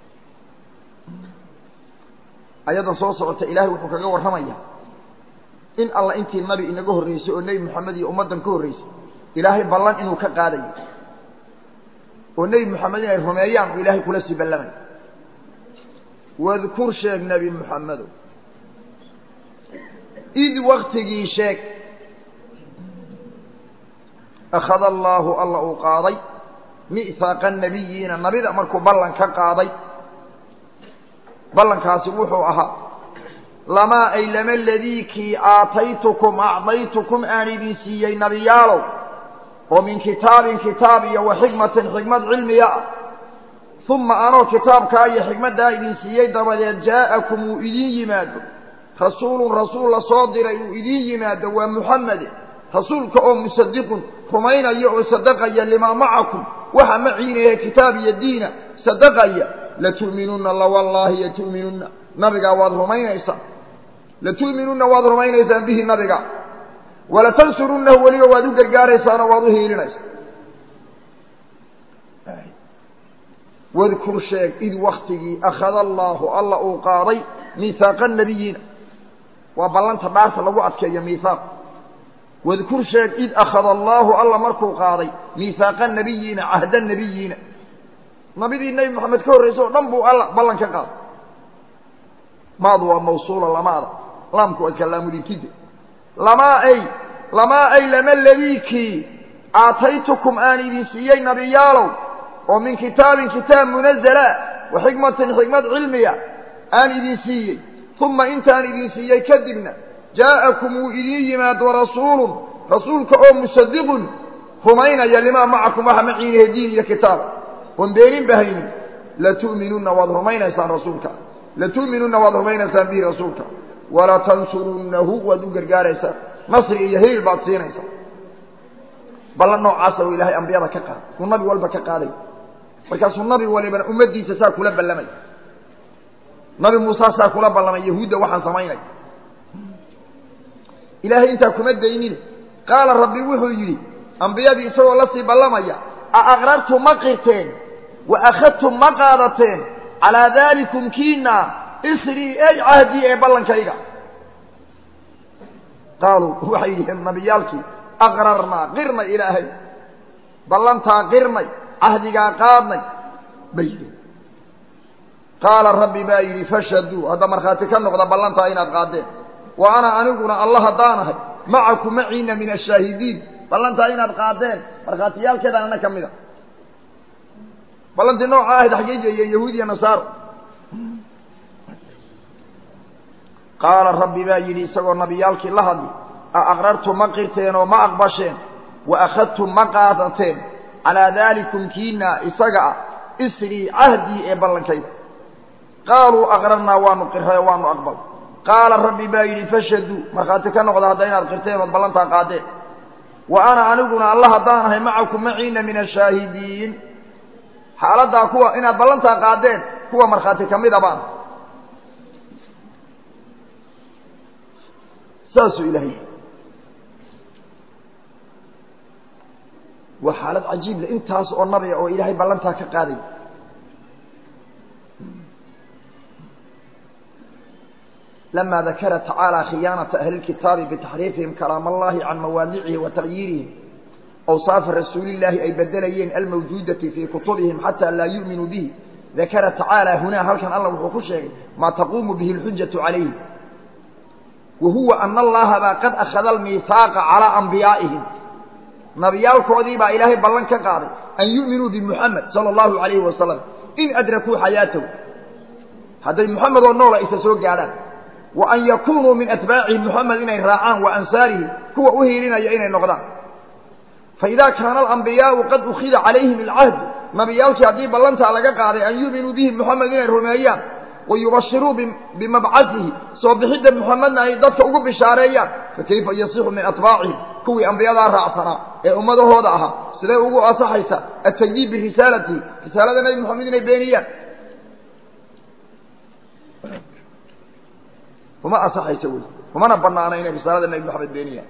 ayadan soo socota ilaahay wuxuu kaga warramaya in alla intii nabi inaga horreysay oo nebi moxamed iyo ummaddan ka horreysay ilaahay ballan inuu ka qaadayo oo nebi moxamed inay rumeeyaan uu ilaahay kula sii ballamay wadkur sheeg nebi moxamedow id waktigii sheeg akhada allaahu alla uu qaaday mi'haaqa nabiyiina nabida markuu ballan ka qaaday ballankaasi wuxuu ahaa lamaa ay lama ladiikii aataytukum acdaytukum aan idin siiyey nabiyaalow oo min kitaabin kitaab iyo wa xikmatin xikmad cilmiga ah uma anoo kitaabkaa iyo xikmaddaa idin siiyey dabadeed jaa'akum uu idiin yimaado rasuulun rasuul la soo diray uu idiin yimaado waa muxamede rasuulka oo musadiqun rumaynaya oo sadaqaya limaa macakum waxa maciinahe kitaab iyo diina sadaqaya latu'minunna lawallaahi latu'minunna nabigaa waad rumaynaysaan latu'minunna waad rumaynaysaan bihi nabiga walatansurunnahu weliba waad u gargaaraysaanoo waad u hiilinaysaa wadkur sheeg id waktigii akhada allaahu alla uu qaaday miihaaqa nabiyiina waa ballanta dhaarta lagu adkeeyo miihaaq wadkur sheeg id akhada allaahu alla markuu qaaday miihaaqa nabiyiina cahda nabiyiina nabidii nebi moxamed ka horreysa oo dhan buu alla ballan ka qaaday maadu waa mawsuula lamaada laamku waa kalaamudikide lamaa ay lamaa ay lama ladiikii aataytukum aan idin siiyey nabiyaalow oo min kitaabin kitaab munazala wa xikmatin xikmad cilmiya aan idin siiyey uma intaan idin siiyey kadibna jaa'akum wuu idiin yimaado rasuulun rasuulka oo musadiqun rumaynaya limaa macakum waxa maciinahe diin iyo kitaab oon beenin bahaynin latu'minunna waad rumaynaysaan rasuulka latu'minunna waad rumaynaysaan bihi rasuulka walatansurunnahu waad u gargaaraysaan nasri iyo hiil baad siinaysaa ballan noocaasa uu ilaahay ambiyada ka qaaday uu nabi walba ka qaaday markaasuu nabi walibana ummaddiisa saa kula ballamay nabi muuse saa kula ballamay yahuudda waxaan samaynay ilaahay intaa kuma daynine qaala rabbi wuxuu yidhi ambiyadii isagoo la sii ballamaya a aqrartum ma qirteen wa akhadtum ma qaadateen calaa daalikum kiina isrii ey cahdii ee ballankayga qaaluu waxay yidhiheen nabiyaalkii aqrarnaa qirnay ilaahay ballantaa qirnay cahdigaa qaadnay bay yidhi qaala rabbi baa yidhi fashhaduu hadda markhaati ka noqda ballantaa inaad qaadeen wa ana aniguna alla haddaanahay macaku maciina min ashaahidiin ballantaa inaad qaadeen markhaatiyaalkeedaan ana ka mid a ballantii nooca ahayd xaggey geeyeen yahuud iyo nasaaro qaala rabbi baa yidhi isagoo nabiyaalkii la hadli a aqrartum ma qirteen oo ma aqbasheen wa akhadtum ma qaadateen calaa daalikum kiina isaga ah isrii cahdii ee ballankayda qaaluu aqrarnaa waanu qirray oo waanu aqbal qaala rabbi baa yidhi fashhaduu markhaati ka noqda hadda inaad qirteen ood ballantaa qaadeen wa ana aniguna alla haddaan ahay macakum maciina min ashaahidiin xaaladdaa kuwa inaad ballantaa qaadeen kuwa markhaati ka mida baan saasuu ilaahay waa xaalad cajiib le intaas oo nabiga oo ilaahay ballantaa ka qaaday lama dakara tacaalى khiyaanaةa ahli اlkitaabi bitaxriifihim kalaam allahi can mawaadicihi wa tagyiirihim awsaafa rasuuli اllahi ay bedelayeen almawjuudati fii kutubihim xata laa yu'minuu bihi dakara tacaalى hunaa halkan alla wuxuu ku sheegay maa taquumu bihi اlxujaةu calayhi wa huwa ana allaha baa qad akhada almiihaaqa calىa anbiyaa'ihim nabiyaalkoodii baa ilaahay ballan ka qaaday an yu'minuu bimuxamed sala allahu alayhi wasalam in adrakuu xayaatahu hadday muxamed oo noola isa soo gaadhaan wa an yakunuu min atbaacihi muxamed inay raacaan wa ansaarihi kuwa u hiilinaya inay noqdaan faidaa kaana alambiyaau qad ukhida calayhim alcahdu nabiyaalkii haddii ballantaa laga qaaday an yu'minuu bihi muxamed inay rumeeyaan wa yubashiruu bimabcasihi soo bixidda muxamedna ay dadka ugu bishaareeyaan fakayfa yasixu min atbaacihim kuwii ambiyadaa raacsanaa ee ummadahooda ahaa sidee ugu asaxaysa atagdiib birisaalatihi risaalada nebi moxamed inay beeniyaan uma asaxaysa wey umana banaana inay risaalada nebi moxamed beeniyaan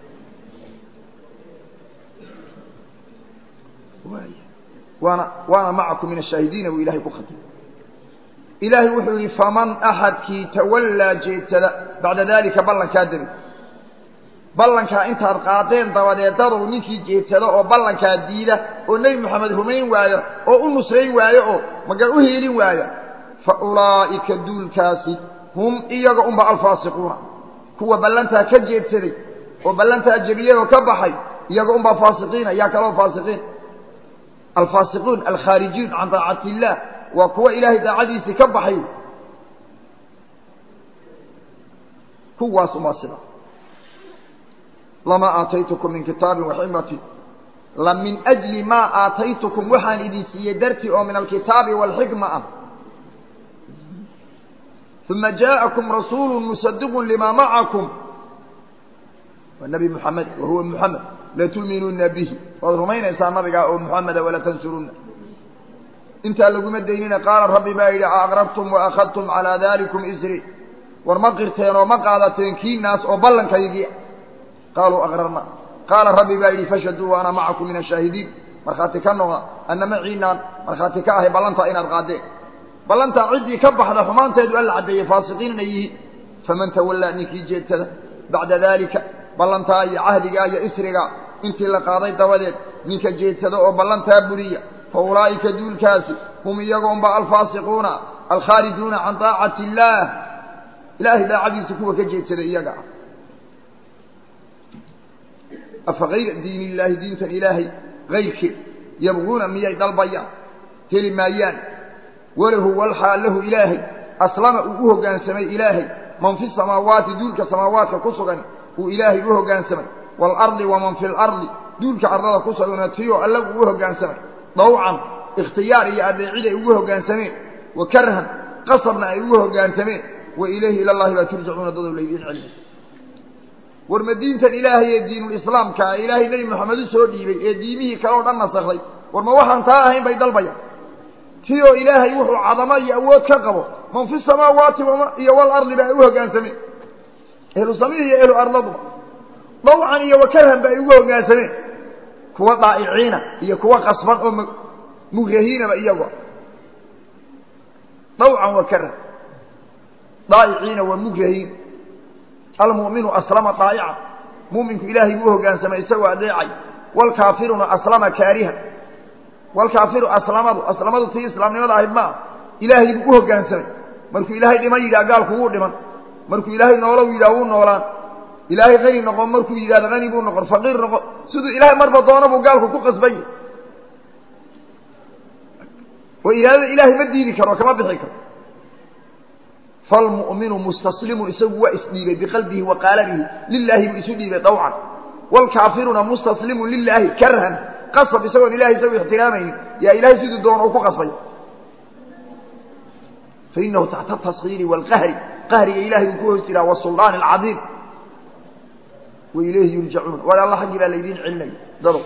waana waana macakum min ashaahidiina buu ilahay ku khatay ilaahay wuxuu yihi faman axadkii tawallaa jeedsada bacda dalika ballankaa dabi ballankaa intaad qaadeen dabadeed dadow ninkii jeedsado oo ballankaa diida oo nebi moxamed rumayn waayo oo u nusrayn waayo oo magan u hiilin waayo fa ulaa'ika duulkaasi hum iyaga unba alfaasiquuna kuwa ballantaa ka jeedsaday oo ballantaa jebiyey oo ka baxay iyaga unbaa faasiqiina yaa kaloo faasiqiin alfaasiquun alkhaarijuun can daacati illaah waa kuwa ilaahay daacadiisii ka baxay kuwaas umaa sida lamaa aataytukum min kitaabin waxikmatin la min ajli maa aataytukum waxaan idin siiyey dartii oo min alkitaabi waalxikma ah uma jaءakum rasuulu musadiqu lima macakum waa nebi muxamed wa huwa muxamed latu'minuuna bihi waad rumaynaysaa nabigaa oo muxameda wala tansuruna intaa laguma daynina qaala rabbi baa yidhi aqrabtum waakhadtum calaa dalikum isri war ma qirteen oo ma qaadateen kiinaas oo ballankaygii qaaluu aqrarna qaala rabbi baa yidhi fashhaduu wa ana macakum min ashaahidiin markhaati ka noqda anna maciinaan markhaati ka ahay ballantaa inaad qaadeen ballantaa ciddii ka baxda xumaanteedu alla caddeeyey faasiqiin inay yihiin faman tawallaa ninkii jeedsada bacda daalika ballantaa iyo cahdigaa iyo isrigaa intii la qaaday dabadeed ninka jeedsada oo ballantaa buriya fa ulaa'ika duulkaasi hum iyagoonba alfaasiquuna alkhaarijuuna can daacati illaah ilaahay daacadiisa kuwa ka jeedsada iyaga ah afa hayra diin illaahi diintan ilaahay hayrkeed yabguuna miyay dalbayaan heli maayaan walahu walxaal lahu ilaahay aslama uu u hoggaansamay ilaahay man fi samaawaati duulka samaawaadka ku sugan uu ilaahay u hoggaansamay waalardi waman fi lardi duulka ardada ku sugana tiyoo alla uu u hoggaansamay dawcan ikhtiyaar iyo adeecid ay ugu hoggaansameen wa karhan qasabna ay ugu hoggaansameen wa ilayhi ilallahi baa turjacuuna dadow laydiin celmi war ma diintan ilaahay ee diinulislaamka ah ilaahay nebi moxamed u soo dhiibay ee diimihii kale oo dhan nasakday war ma waxaan taa ahayn bay dalbayaan ti oo ilaahay wuxuu cadamo iyo awood ka qabo man fi samaawaati iyo walardi ba ay u hoggaansameen ehlu samihi iyo ehlu ardaduba dawcan iyo wakarhan ba ay ugu hoggaansameen kuwa daa'iciina iyo kuwa qasban oo mugrahiinaba iyagoo dawcan wakarhan daa'iciina waa mugrahiin almu'minu aslama daa'ica mu'minku ilaahay buu hoggaansamay isagoo adeecay waalkaafiruna aslama kaarihan walkaafiru aslamadu aslamadu tii islaamnimada ahayd maa ilaahay buu u hoggaansamay markuu ilaahay dhiman yidhaha gaalku wuu dhiman markuu ilaahay noolow yidhaha wuu noolaan ilaahay qani noqon markuu yidhahdo qani buu noqon faqiir noqon siduu ilaahay marba doono buu gaalku ku qasbanya oo iraadada ilaahay ma diidi karo kama bixi karo falmu'minu mustaslimun isagu waa isdhiibay biqalbihi wa qaalabihi lilaahi buu isu dhiibay dawcan waalkaafiruna mustaslimun lilaahi karhan qasab isagoon ilahay isagu ixtiraamaynin yaa ilahay siduu doono u ku qasbay fainahu taxta taskiiri waalqahri qahriga ilahay uu ku hoos jiraa wasuldaani alcadiim wa ilayhi yurjacuun war alla xaggii baa laydiin celinaya dado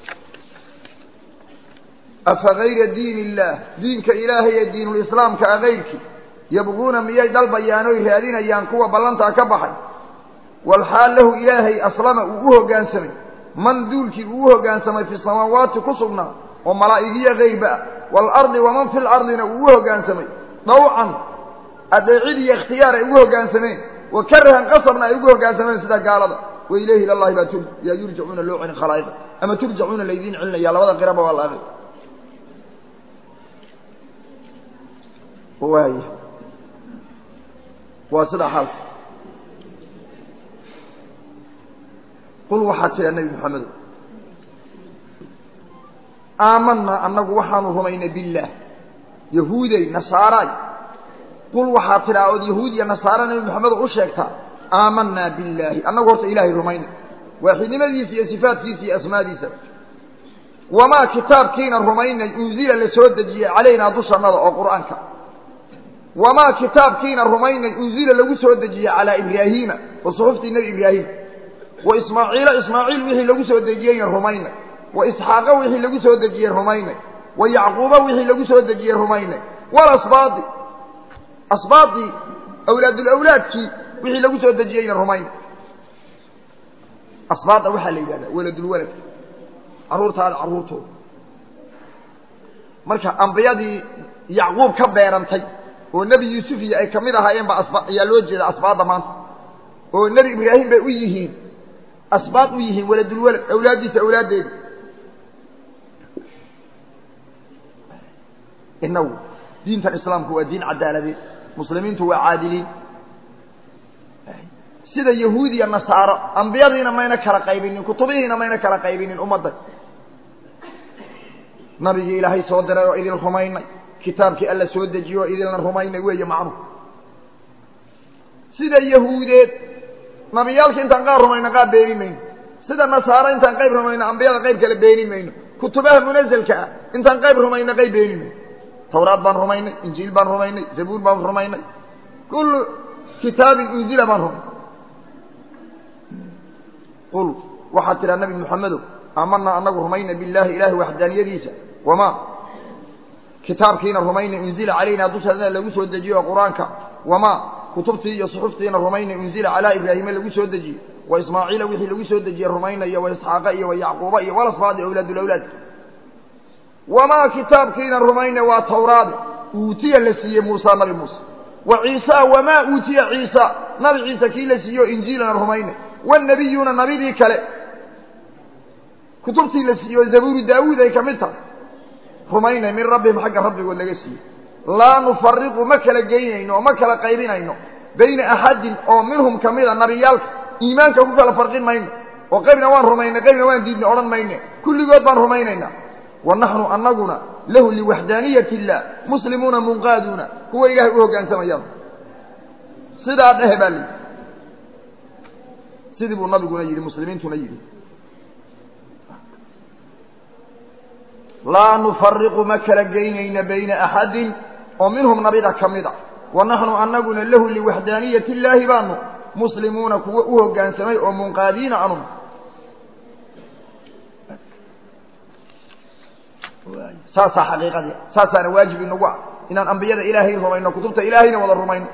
afa gayra diin illaah diinka ilaahay ee diinulislaamka a kayrkii yabquuna miyay dalbayaan oy raadinayaan kuwa ballantaa ka baxay walxaal lahu ilaahay aslama uu u hoggaansamay man duulkii uu u hoggaansamay fi samaawaati ku sugnaa oo malaa'igiya kayrba ah waalardi waman fi lardina uu u hoggaansamay dawcan adeecid iyo ikhtiyaar ay ugu hoggaansameen wa karahan qasabna ay ugu hoggaansameen sida gaalada wa ilayhi ilallahi baa yaa yurjacuuna loo celin khalaa'iqa ama turjacuuna laydiin celinaya labada qiraba waa la aqri waay waa sida xaalka qul waxaad tidhaa nebi moxamedo aamanaa annagu waxaanu rumaynay billaah yahuuday nasaaraay qul waxaad tidhaa ood yahuud iyo nasaara nebi moxamedo u sheegtaa aamanaa billaahi annagu horta ilaahay rumaynay waaxidnimadiisa iyo sifaatkiisa iyo asmaadiisa wamaa kitaabkiina rumaynay unzila la soo dejiyey calaynaa dushannada oo qur'aanka wamaa kitaabkiina rumaynay unzila lagu soo dejiyey calaa ibraahiima oo suxuftii nebi ibraahim wa ismaaciila ismaaciil wixii lagu soo dejiyeyna rumaynay wa isxaaqa wixii lagu soo dejiyey rumaynay wa yacquuba wixii lagu soo dejiyey rumaynay walasbaadi asbaadii awlaadulawlaadkii wixii lagu soo dejiyeyna rumaynay asbaada waxaa la yidhahdaa waladulwalad carruurtaada carruurtooda marka ambiyadii yacquub ka beerantay oo nebi yuusuf iyo ay ka mid ahaayeen ba asba ayaa loo jeeda asbaadda maanta oo nebi ibraahim bay u yihiin asbaaq u yihiin waladulwalad awlaaddiisa awlaaddeeda inagu diintan islaamku waa diin cadaaladeed muslimiintu waa caadiliin sida yahuud iyo nasaaro ambiyadiina mayna kala qaybinin kutubihiina mayna kala qaybinin ummadda nabigii ilaahay soo diray oo idin rumaynay kitaabkii alla soo dejiye oo idinla rumaynay weeye macnuhu sida yahuudeed nabiyaalka intaan qaar rumayno qaar beeni mayno sida nasaaro intaan qayb rumayno ambiyada qayb kale beeni mayno kutubaha munazelka ah intaan qayb rumayno qayb beeni mayno tawraad baan rumaynay injiil baan rumaynay zabuur baan rumaynay kullu kitaabin unzila baan rumaynay qul waxaad tidhaa nabi moxamedow aamanaa anagu rumayna billahi ilaahay waxdaaniyadiisa wamaa kitaabkiina rumayna unzila calayna dushaadna lagu soo dejiyo oo qur-aanka wamaa kutubtii iyo suxuftiina rumayna unzila calaa ibraahima lagu soo dejiyey wa ismaaciila wixii lagu soo dejiyey rumaynaya wa isxaaqa iyo wa yacquuba iyo walasbaadi awlaadulawlaad wamaa kitaabkiina rumayna waa tawraad uutiya la siiyey muusa nabi muuse wa ciisa wamaa uutiya ciisa nabi ciise kii la siiyo injiilana rumayna wanabiyuuna nabidii kale kutubtii la siiyo zabuuru daawuud ay ka mid tahay rumaynay min rabbihim xagga rabbigood laga siiyey laa nufariqu ma kala geynayno oo ma kala qaybinayno bayna axadin oo minhum kamida nabiyaalka iimaanka ku kala farqin mayno oo qaybna waan rumaynay qaybna waan diidnay odhan mayne kulligood baan rumaynaynaa wa naxnu anaguna lahu liwaxdaaniyat illah muslimuuna munqaaduuna kuwa ilaahay u hoggaansamayaan sidaa dhehe baa layidhi sidii buu nabiguna yidhi muslimiintuna yidhi laa nufariqu ma kala geynayna bayna axadin oo minhum nabida ka mid a wa naxnu anaguna lahu liwaxdaaniyati illaahi baanu muslimuuna kuwa u hoggaansamay oo munqaadiina anum saasaa xaqiiqadii saasaana waajib inagu ah inaan ambiyada ilaahay rumayno kutubta ilaahayna wada rumayno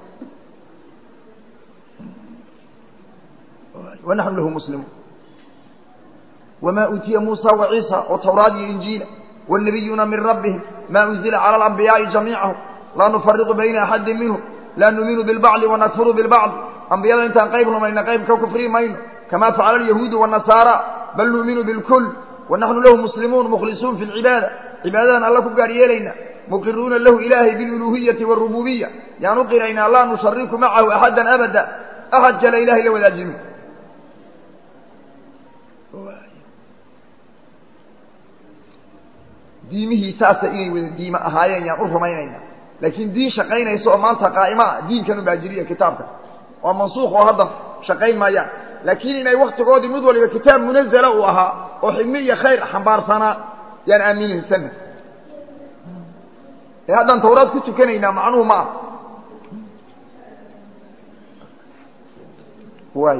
wa naxnu lahu muslimuun wma uutiya muusa waciisa oo tawraad iyo injiila wاnabiyuuna min rabbihim ma unzila calى alambiyaai jamiicahum laa nufariqu bayna axadin minhum laa numinu bilbacdi wanakfuru bilbacdi ambiyada intaan qayb rumayna qayb ka kufri mayno kama facala alyahuudu wالnasaara bal nuuminu bilkul wanaxnu lahu muslimuun mukhlisuun fi lcibaada cibaadadan alla ku gaar yeelayna muqiruuna lahu ilaahay biluluhiyati wاrububiya yaan u qiraynaa laa nushariku macahu axada abada axad kale ilahay la wadaajino diimihii saasa inay wada diime ahaayeen yaan u rumaynayna laakiin diin shaqaynaysa oo maanta qaa'ima ah diinkan ubaajiriya kitaabka waa mansuukh oo hadda shaqayn maayaan laakiin inay waktigoodii mid waliba kitaab munazala uu ahaa oo xigmi iyo khayr xambaarsanaa yaan aaminaysanna ee haddaan tawraad ku tukanaynaa macnuhu ma ah waay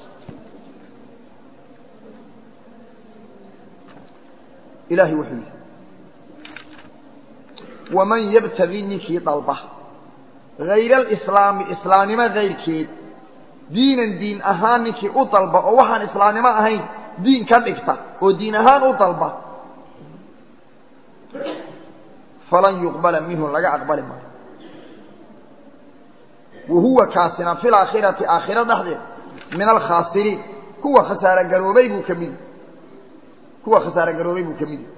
ilahay wuxuu yidhi waman yabtagi ninkii dalba hayra alislaami islaamnimo kayrkeed diinan diin ahaan ninkii u dalba oo waxaan islaamnimo ahayn diin ka dhigta oo diin ahaan u dalba falan yuqbala minhu laga aqbali maayo wa huwa kaasina fi laakhirati aakhiro dhexdeed min alkhaasiriin kuwa khasaaro garoobay buu ka midi kuwa khasaaro garoobay buu ka midi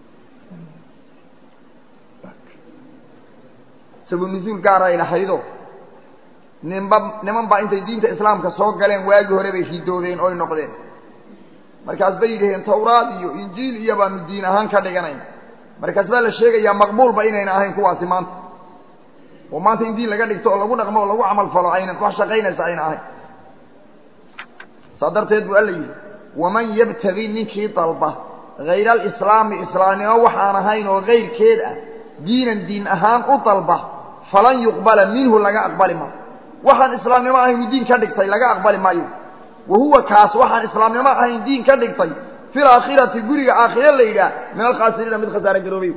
sabu nuzuul gaaray lahaydo ninba niman baa intay diinta islaamka soo galeen waagii hore bay ridoodeen oy noqdeen markaas bay yidhaheen tawraad iyo injiil iyo baanu diin ahaan ka dhiganayna markaas baa la sheegayaa maqbuulba inayna ahayn kuwaasi maanta oo maanta in diin laga dhigto oo lagu dhaqmo oo lagu camal falo aynan wax shaqaynaysa ayna ahayn saa darteed buu alla yidhi waman yabtagi ninkii dalba hayra alislaami islaamnimo waxaan ahayn oo kayrkeed ah diinan diin ahaan u dalba falan yuqbala minhu laga aqbali maayo waxaan islaamnimo ahayn diin ka dhigtay laga aqbali maayo wa huwa kaas waxaan islaamnimo ahayn diin ka dhigtay fi laakhirati guriga aakhire la yidhaah min alkhaasiriina mid khasaare garoobay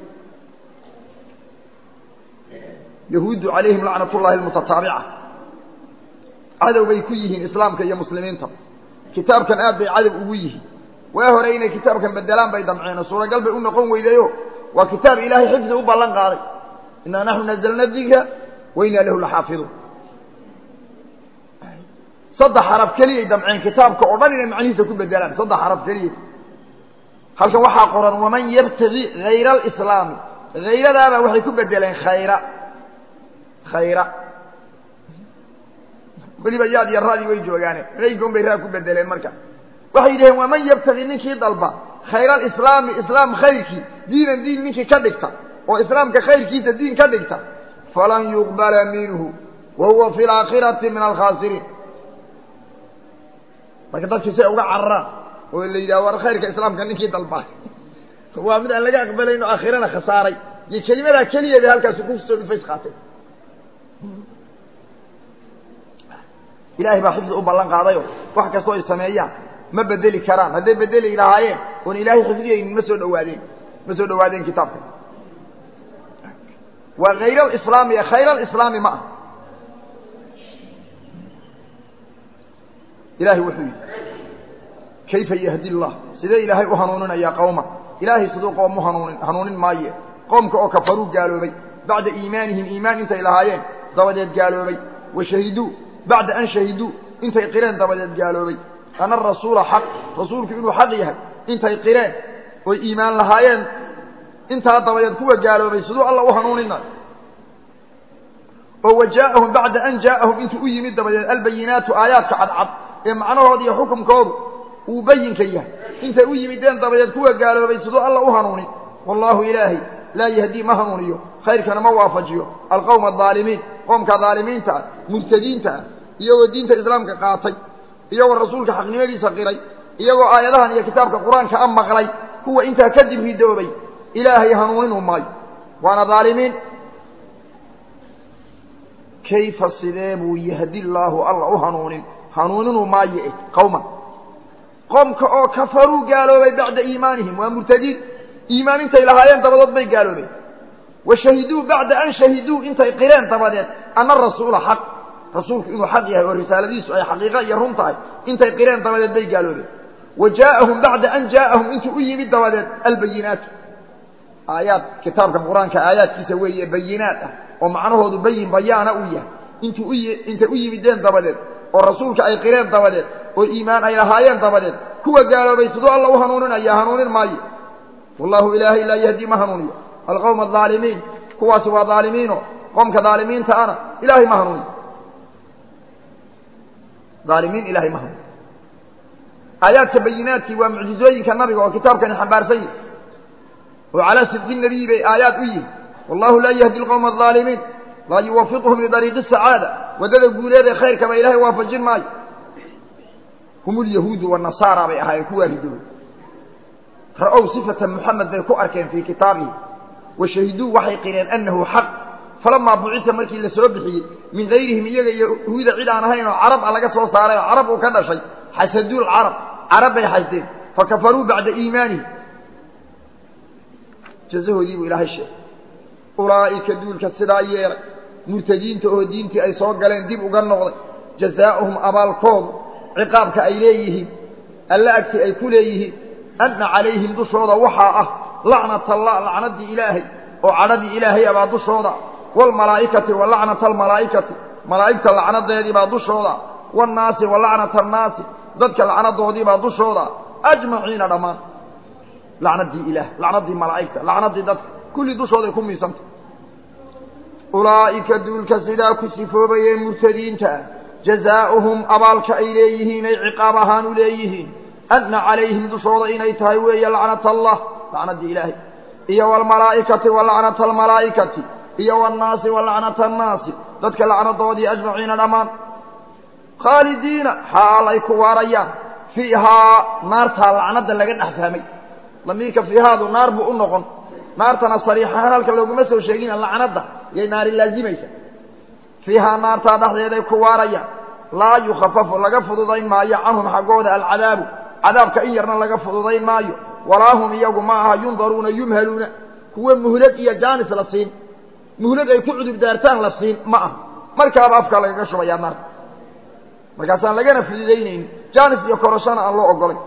yahuuddu calayhim lacnat ullahi almutataabica cadow bay ku yihiin islaamka iyo muslimiinta kitaabkan aad bay cadow ugu yihiin waa hore inay kitaabkan bedelaan bay damceen oo suuragal bay u noqon weydayo waa kitaab ilaahay xifdi u ballan qaaday inaa naxnu nazalna dikra wa inaa lahu laxaafiduun saddex xaraf keliyay damceen kitaabka oo dhan inay macnihiisa ku bedelaan saddex xaraf keliyay halkan waxaa qoran waman yabtagi hayra alislaami hayradaabaa waxay ku bedeleen khayra khayra weliba yaad iyo raadii way joogaane qaybkan bay raa ku bedeleen marka waxay yidhaheen waman yabtagi ninkii dalba khayra alislaami islaam khayrkii diinan diin ninkii ka dhigta oo islaamka khayrkiisa diin ka dhigta falan yuqbala minhu wa huwa fi laakhirati min alkhaasiriin marka dadkii say uga cararaan oo la yidhaha war khayrka islaamka ninkii dalba waa mid aan laga aqbalayno aakhirana khasaaray iyo kelimadaa keliyeeda halkaasi kusoo dhufays qaatay ilaahay baa xifdi u ballan qaadayo wax kastoo ay sameeyaan ma bedeli karaan hadday bedeli lahaayeen oon ilaahay xifdiyaynin ma soo dhawaadeen ma soo dhawaadeen kitaabka waa hayr alislaami ee khayr alislaami ma ah ilahay wuxuu yidhi kayfa yahdi llah sidee ilaahay u hanuuninayaa qowma ilaahay siduu qoom u hanuunin hanuunin maaye qoomka oo kafaruu gaaloobay bacda iimaanihim iimaan intay lahaayeen dabadeed gaaloobay wa shahiduu bacda an shahiduu intay qireen dabadeed gaaloobay ana arasuula xaq rasuulku inuu xaq yahay intay qireen oy iimaan lahaayeen intaa dabadeed kuwa gaaloobay siduu alla u hanuunina oo wa jaa'ahum bacda an jaa'ahum intuu u yimid dabadeed albayinaatu aayaadka cadcad ee macnahooda iyo xukumkoodu uu bayinka yahay intay u yimideen dabadeed kuwa gaaloobay siduu alla u hanuunin wallaahu ilaahay laa yahdii ma hanuuniyo khayrkana ma waafajiyo alqowma adaalimiin qoomka daalimiinta ah murtadiinta ah iyagoo diinta islaamka qaatay iyagoo rasuulka xaqnimadiisa qiray iyagoo aayadahan iyo kitaabka qur-aanka a maqlay kuwa intaa kadib ridoobay ilaahay hanuuninu maayo waana daalimiin kayfa sidee buu yahdi llaahu alla u hanuunin hanuuninu maayo eh qowman qoomka oo kafaruu gaaloobay bacda iimaanihim waa murtadiin iimaan intay lahaayeen dabadood bay gaaloobeen wa shahiduu bacda an shahiduu intay qireen dabadeed ana rasuula xaq rasuulku inuu xaq yahay oo risaaladiisu ay xaqiiqa iyo run tahay intay qireen dabadeed bay gaaloobeen wa jaa'ahum bacda an jaa'ahum intuu u yimid dabadeed albayinaatu aayaad kitaabka qur-aanka aayaadkiisa weeye bayinaat ah oo macnahoodu bayin bayaana uu yahay intuu intay u yimideen dabadeed oo rasuulka ay qireen dabadeed oo iimaan ay lahaayeen dabadeed kuwa gaaloobay siduu alla u hanuuninaya hanuunin maayo wallahu ilaahay laa yahdi ma hanuuniyo alqowma adaalimiin kuwaasi waa daalimiino qoomka daalimiinta ana ilaahay ma hanuuniyo daalimiin ilahay ma hanuuniyo aayaadka bayinaadkii waa mucjizooyinka nabiga oo kitaabkani xambaarsan yihi oo calaa sidqi nabiyi bay aayaad u yihi wallahu laa yahdi alqowma adaalimiin laa yuwafiquhum lidariiqi sacaada waddada guuleed ee khayrkaba ilaahay waafajin maayo hum lyahuudu wanasaara bay ahaayeen kuwaa ridoobay ra'ow sifata muxamed bay ku arkeen fii kitaabihi wa shahiduu waxay qireen annahu xaq falamaa bucita markii la soo bixiyey min gayrihim iyaga iyo yahuuda cid aan ahayn oo carab a laga soo saaray oo carab uu ka dhashay xasaduu lcarab carab bay xasdeen fakafaruu bacda iimaanihi jazahoodii buu ilaahay sheegay ulaa'ika duulka sidaa yeelay murtadiinta oo diintii ay soo galeen dib uga noqday jazaa'uhum abaalkoodu ciqaabka ay leeyihiin alla agti ay ku leeyihiin anna calayhim dushooda waxaa ah lacnat allah lacnaddii ilaahay oo cadhadii ilaahay abaa dushooda waalmalaa'ikati wa lacnata almalaa'ikati malaa'igta lacnadeedii baa dushooda waannaasi wa lacnata annaasi dadka lacnadoodii baa dushooda ajmaciina dhammaan lacnaddii ilaah lacnaddii malaa'igta lacnaddii dadka kulli dushooday ku miisanta ulaa'ika duulka sidaa ku sifoobayee murtadiinta ah jazaa'uhum abaalka ay leeyihiin ay ciqaab ahaan u leeyihiin anna calayhim dushooda inay tahay weeye lacnata allah lacnaddii ilaahay iyo waalmalaa'ikati wa lacnata almalaa'ikati iyo waannaasi wa lacnata annaasi dadka lacnadoodii ajmaciina dhammaan khaalidiina xaal ay ku waarayaan fiihaa naartaa lacnadda laga dhex fahmay lamiirka fiihaadu naar buu u noqon naartana sariixahaan halka looguma soo sheegina lacnadda yay naari laazimaysa fiihaa naartaa dhexdeeday ku waarayaan laa yukhafafu laga fududayn maayo canhum xaggooda alcadaabu cadaabka in yarna laga fududayn maayo walaa hum iyagu ma aha yundaruuna yumhaluuna kuwa muhlad iyo jaanis la siin muhlad ay ku cudur daartaan la siin ma aha markaaba afkaa lagaga shubayaa naarta markaasaan lagana fududaynaynin jaanis iyo koroshana aan loo ogolay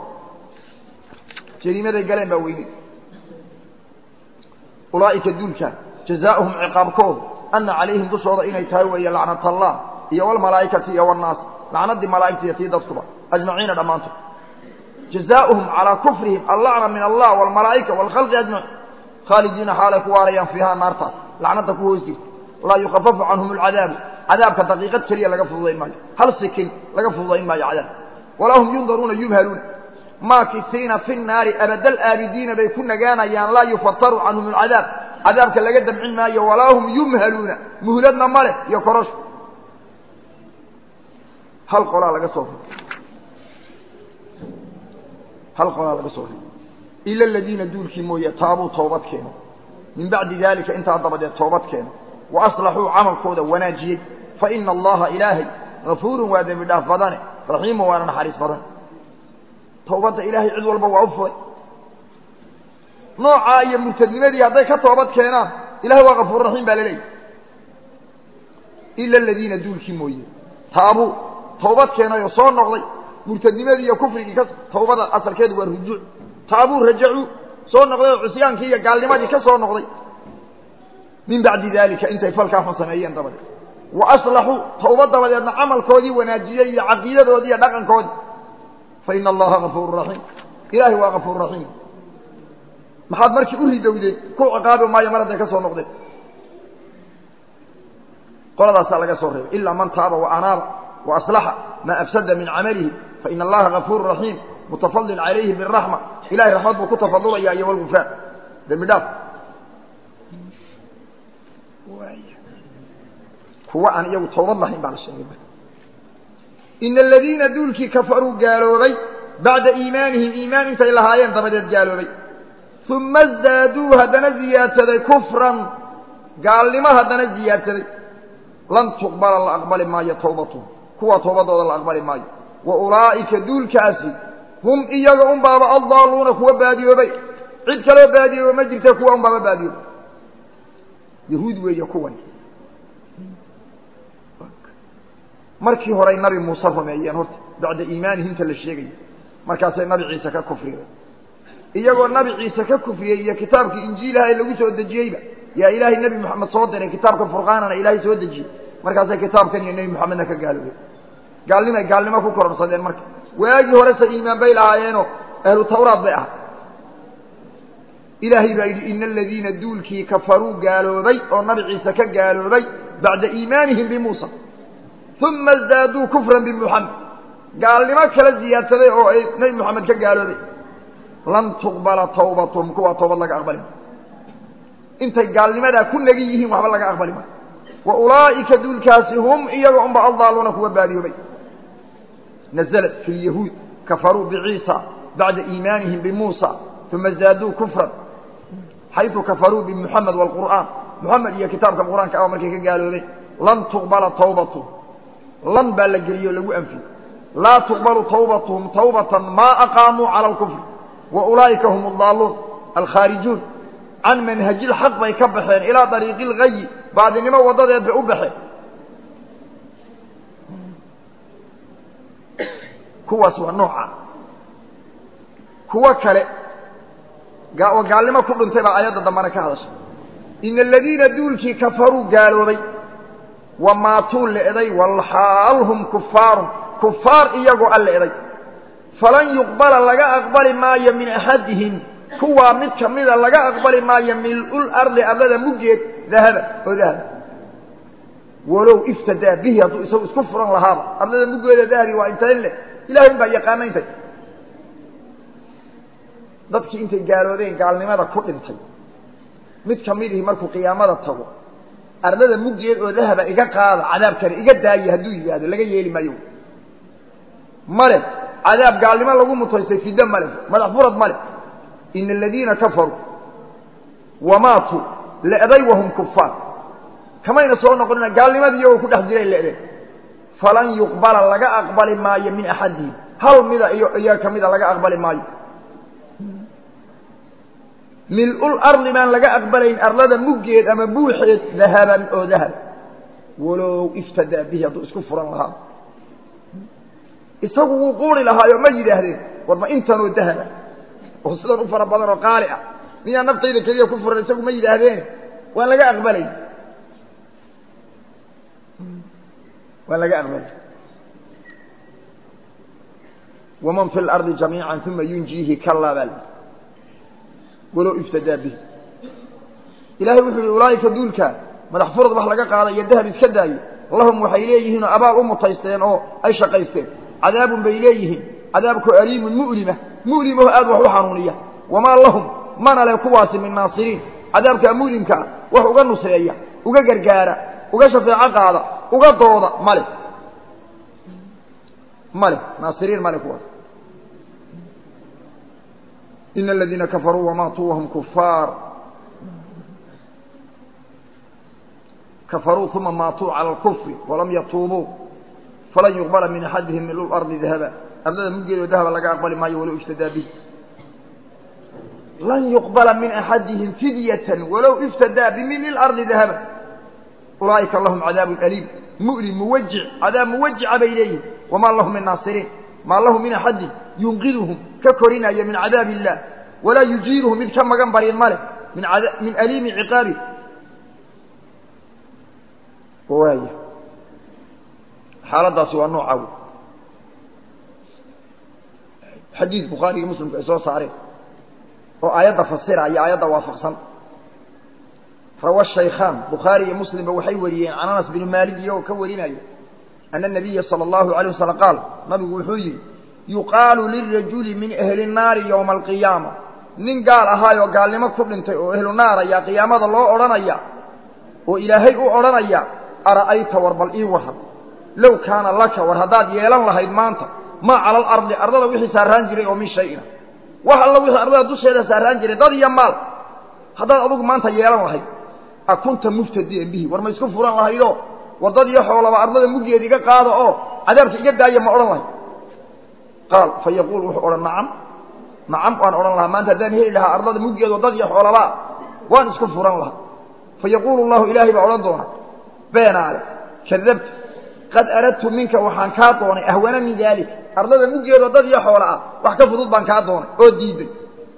jariimaday galeen baa weynay ulaa'ika duulkaan jazaa'uhum ciqaabkoodu anna calayhim dushooda inay tahay weeye lacnat allah iyo walmalaa'ikati iyo wannaas lacnadii malaa'igta iyo tii dadkuba ajmaciina dhammaantood jazaauhum calaa kufrihim allacna min allah waalmalaa'ika waalkhalqi ajmaciin khaalidiina xaalay ku waarayaan fiihaa naartaas lacnada ku hoos jirta laa yukafafu canhum alcadaabu cadaabka daqiiqad keliya laga fududayn maayo hal sikin laga fududayn maayo cadaab walaa hum yundaruuna yubhaluuna maakisiina fi nnaari abadal aabidiina bay ku nagaanayaan laa yufataru canhum alcadaab cadaabka laga damcin maayo walaa hum yumhaluuna muhladna ma leh iyo korosho hal qolaa laga soo hal qolaa laga soo ila aladiina duulkii mooye taabuu toobad keeno min bacdi daalika intaa dabadeed toobad keeno wa aslaxuu camalkooda wanaajiyey fa ina allaha ilaahay gafuurun waa dembi dhaaf badane raxiimun waana naxariis badan towbadda ilaahay cid walba waa u furay noocaa iyo murtadnimadii hadday ka toobad keenaan ilahay waa gafuur raxiim baa laleeyahy ila aladiina duulkii mooye taabuu toobad keenayoo soo noqday murtadnimadii iyo kufrigii ka tawbada asalkeedu waa rujuuc taabuu rajacuu soo noqday oo cusyaankii iyo gaalnimadii ka soo noqday min bacdi daalika intay falkaa xun sameeyeen dabadeed wa aslaxuu tawbad dabadeedna camalkoodii wanaajiyey iyo caqiidadoodii iyo dhaqankoodii fa ina allaha gafuuru raxiim ilaahay waa gafuur raxiim maxaad markii u ridowdeen ku ciqaabi maayo mar hadday ka soo noqdeen qoladaasaa laga soo reebay ilaa man taaba wa anaaba wa aslaxa maa afsada min camalihi fa ina allaha gafuuru raxiim mutafadil calayhi biraxma ilahay raxmad buu ku tafadulaya iyo walgufraan dembi dhaaf kuwa aan iyagu toobad lahayn baa la sheegay ina aladiina duulkii kafaruu gaaloobay bacda iimaanihim iimaan intay lahaayeen dabadeed gaaloobay uma zaaduu haddana ziyaadsaday kufran gaalnimo haddana ziyaadsaday lan tuqbala la aqbali maayo tawbatuhum kuwa toobadooda la aqbali maayo wa ulaa'ika duulkaasi hum iyaga un baaba addaaluuna kuwa baadiyoobay cid kaloo baadiyooba ma jirta kuwa un baaba baadiyoobay yahuud weeye kuwan markii horay nabi muuse rumeeyeen horta bacda iimaanihimta la sheegaya markaasay nabi ciise ka kufriyeen iyagoo nabi ciise ka kufriyey iyo kitaabkii injiilaha ee lagu soo dejiyeyba yaa ilaahay nebi moxamed soo diray kitaabka furqaanana ilaahay soo dejiyey markaasay kitaabkan iyo nebi moxamedna ka gaaloobeen gaalnimay gaalnimo ku kororsadeen marka waagii horese iimaan bay lahaayeenoo ahlu tawraad bay ahay ilaahay baa yidhi ina aladiina duulkii kafaruu gaaloobay oo nabi ciise ka gaaloobay bacda iimaanihim bimuusa uma zaaduu kufran bimuxamed gaalnimo kala ziyaadsaday oo ay nebi moxamed ka gaaloobay lan tuqbala tawbatuhum kuwaa toobad laga aqbali maayo intay gaalnimadaa ku nagi yihiin waxba laga aqbali maayo wa ulaa'ika duulkaasi hum iyaga unba aldaaluuna kuwa baadiyoobay naزlat fi lyahuud kafaruu biciisa bacda iimaanihim bimuusa uma zaaduu kufran xayثu kafaruu bimuxamed wاlqur'aan muxamed iyo kitaabka qur'aanka ah markay ka gaaloobeen lan tuqbala tawbatuhum lan baa la geliyey o lagu anfiyey laa tuqbalu tawbatuhum tawbatan maa aqaamuu cala اlkufr wa ulaa'ika hum aldaaluun alkhaarijuun can manhaji lxaq bay ka baxeen ilaa dariiqi اlgayi baadinimo waddadeed bay u baxeen kuwaas waa nooca kuwo kale oo gaalnimo ku dhintay baa aayadda dambana ka hadashay ina aladiina duulkii kafaruu gaaloobay wa maatuu le'day walxaal hum kufaarun kufaar iyagoo a le'day falan yuqbala laga aqbali maayo min axadihim kuwaa mid ka mida laga aqbali maayo mil'ul ardi ardada muggeed dahaba oo dahaba walow iftadaa bihi hadduu isagu isku furan lahaaba ardada muggeeda dahabi waa intayn leh ilahay baa yaqaana intay dadkii intay gaaloodeen gaalnimada ku dhintay mid ka midihii markuu qiyaamada tago ardada muggeed oo dahaba iga qaada cadaabkani iga daaye hadduu yidhaahdo laga yeeli maayo male cadaab gaalnimo lagu mutaystay fiddo male madax furad male ina aladiina kafaruu wamaatuu le'day wahum kufaar kamayna soo noqonina gaalnimadii iyagoo ku dhex jiray le'deen falan yuqbala laga aqbali maayo min axadihim hal mida iyo iyaga ka mida laga aqbali maayo mil'ul ardi baan laga aqbalayn arlada muggeed ama buuxeed dahaban oo dahab walow iftadaa bihi hadduu isku furan lahaa isagu wuu quuri lahaayo ma yidhaahdeen war ma intanoo dahaba oo sidan u fara badan oo qaali ah miyaa naftayda keliya ku furan isagu ma yidhaahdeen waan laga aqbalayn waan laga aqbalay waman fi lardi jamiica uma yunjiihi kalaa baa lii walow iftadaa bihi ilahay wuxuu yihi ulaa'ika duulka madax furad wax laga qaada iyo dahab iska daayo lahum waxay leeyihiin oo abaal u mutaysteen oo ay shaqaysteen cadaabun bay leeyihiin cadaabkoo aliimun mu'lima mu'limaho aad wax u xanuuniya wamaa lahum mana leh kuwaasi min naasiriin cadaabkaa mu'limka ah wax uga nusreeya uga gargaara uga shafeeco qaada uga dooda male male naasiriin male kuwaas ina aladiina kafaruu wamaatuu wahum kufaar kafaruu uma maatuu cala alkufri walam yatuubuu falan yuqbala min axadihim milu lardi dahaba ardada muggeedoo dahaba laga aqbali maayo walow iftadaa bih lan yuqbala min axadihim fidyatan walow iftadaa bimili lardi dahaba ulaa'ika lahum cadaabun aliim mu'lim muwajic cadaab muwajica bay leeyihin wamaa lahum min naasiriin maa lahu min axadin yunqiduhum ka korinaya min cadaabi illah walaa yujiiruhum mid ka magan barin ma leh min min aliimi ciqaabi waaya xaaladaasi waa nooca wey xadiid bukhaariga muslimku ay soo saareen oo aayadda fasiraya aayadda waafaqsan rawa shaykhaan bukhaari iyo muslimba waxay wariyeen can anas binu maalik iyagoo ka warinaya ana nabiya sala allahu alayh wasalam qaal nabigu wuxuu yidhi yuqaalu lirajuli min ahli nnaari yowma alqiyaama nin gaal ahaayoo gaalnimo ku dhintay oo ehlu naar ayaa qiyaamada loo odhanaya oo ilaahay u odhanaya ara'ayta war bal ii waran low kaana laka war haddaad yeelan lahayd maanta maa cala alardi ardada wixii saaraan jiray oo min shayina wax alla wixii ardada dusheeda saaraan jiray dad iyo maal haddaad adugu maanta yeelan lahayd a kunta muftadiyan bihi war ma isku furan lahaydoo war dad iyo xoolaba ardada muggeeda iga qaada oo cadaabka iga daaya ma odhan lahayd qaal fa yaquul wuxuu odhan nacam nacam waan odhan lahaa maanta haddaan heli lahaa ardada muggeedo dad iyo xoolaba waan isku furan lahaa fa yaquulu llahu ilaahay baa odhan doona beenaale kadabta qad aradtu minka waxaan kaa doonay ahwana min daalik ardada muggeedoo dad iyo xoola ah wax ka fudud baan kaa doonay oo diiday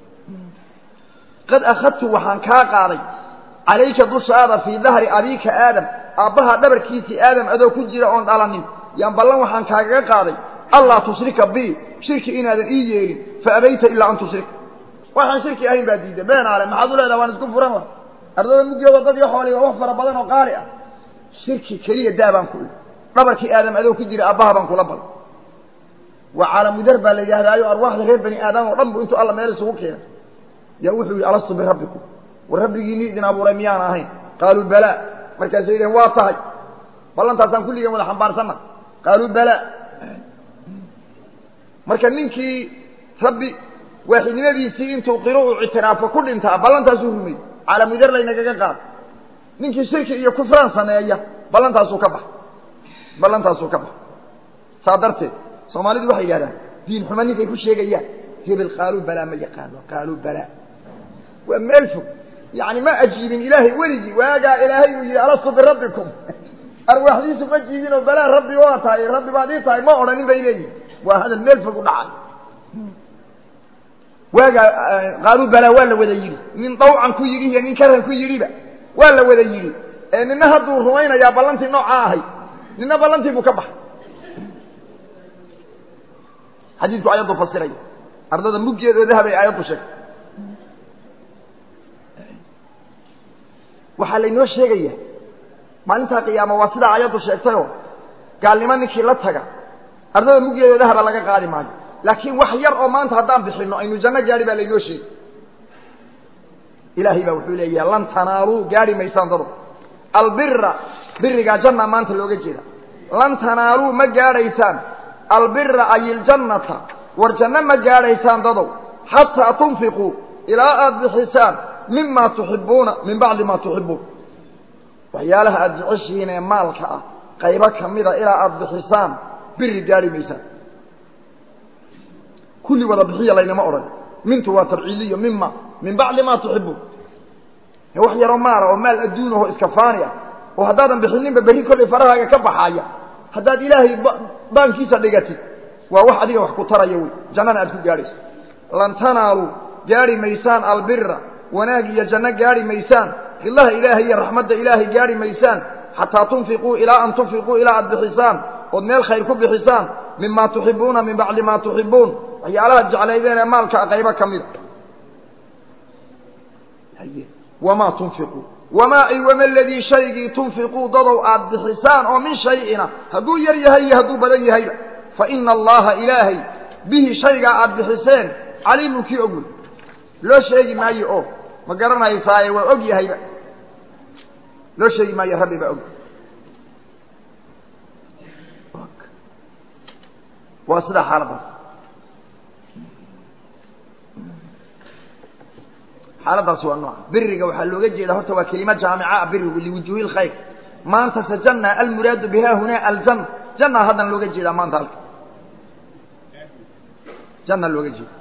qad akhadtu waxaan kaa qaaday calayka dushaada fii dahri abiika aadam aabbaha dhabarkiisii aadam adoo ku jira oon dhalanin yaan ballan waxaan kaagaga qaaday allaa tushrika bi shirki inaadan ii yeelin fa abayta ilaa an tushrika waxaan shirki ahayn baa diiday beenaale maxaad u leedaha waan isku furan laha ardada muggeedoo dad iyo xoolay waa wax fara badan oo qaali ah shirki keliya daa baan ku ii dhabarkii aadam adoo ku jira aabbaha baan kula balay waa caalamudar baa la yidhahdaayo arwaaxda reer bani aadam oo dhan bu intuu alla meel isugu keenay yaa wuxuu yidhi alastu birabbikum war rabbigiinii idin abuuray miyaan ahayn qaaluu balaa markaasay yidhaheen waa tahay ballantaasaan kulligeen wada xambaarsanna qaaluu balaa marka ninkii rabbi waaxidnimadiisii intuu qiro uu ictiraafo ku dhintaa ballantaasuu rumey caalamudar laynagaga qaada ninkii shirki iyo kufraan sameeya ballantaasuu ka bax ballantaasuu ka bax saa darteed soomaalidu waxay yidhahdaan diin xuma ninkay ku sheegayaan hebel qaaluu balaa ma yaqaano qaaluu balaa waa meel fog yani ma ajiibin ilaahay weligii waagaa ilaahay uu yidhi alastu birabbikum arwaaxdiisu ma jiibin oo balaa rabbi waa tahay rabbi baad ii tahay ma odhanin bay leeyihin waa hadal meel fog u dhacay waagaa qaaluu balaa waa la wada yidhi nin dawcan ku yidhi iyo nin karan ku yidhiba waa la wada yidhi ee nina hadduu rumaynayaa ballantii noocaa ahay nina ballantii buu ka baxay xadiidku ayaddu fasiraya ardada muggeedoo dahabay aayaddu sheegtay waxaa laynoo sheegaya maalintaa qiyaama waa sidaa ayaddu sheegtayoo gaalnimo ninkii la taga ardada muggeedoo dahaba laga qaadi maayo laakiin wax yar oo maanta haddaan bixinno aynu janno gaadhi baa laynoo sheegay ilaahay baa wuxuu leeyahay lan tanaaluu gaadhi maysaan dado albira birigaa janna maanta looga jeeda lan tanaaluu ma gaadhaysaan albira ay iljannata war janno ma gaadhaysaan dadow xataa tunfiquu ilaa aada bixisaan mima tuxibuuna min bacdi ma tuxibuun waxyaalaha aada jeceshihiin ee maalka ah qaybo ka mida ilaa aada bixisaan biri gaadhi maysaan kulli wada bixiya laynama odhan mintu waa tabciiliyo mima min bacdi ma tuxibuun wax yaroo maala oo maal adduunaho iska faani ah oo haddaadan bixininba berri kollay farahaaga ka baxaaya haddaad ilaahay baankiisa dhigatid waa wax adiga wax ku taraya wey jannana aad ku gaadhayso lan tanaaluu gaadhi maysaan albira wanaag iyo janno gaadhi maysaan rillaha ilaahay iyo raxmadda ilaahay gaadhi maysaan xataa tunfiquu ilaa an tunfiquu ilaa aad bixisaan ood meel khayr ku bixisaan mima tuxibuuna min bacdi ma tuxibuun waxyaalaha jeclaydeen ee maalka qaybo ka mida wamaa tunfiquu wamaa iwama ladii shaygii tunfiquu dadow aad bixisaan oo min shayina hadduu yar yahay iyo hadduu badan yahayba fa ina allaha ilaahay bihi shaygaa aad bixiseen caliimun kii og wey loo sheegi maayo oo ma garanaysaaye waa og yahayba loo sheegi maayo rabbi baa og waa sidaa xaaladaas xaaladaas waa nooca biriga waxaa looga jeeda horta waa kelima jaamica birigu liwujuuhi lkhayr maanta se janna almuraadu biha huna aljanna janna haddana looga jeedaa maanta halka janna looga jeeda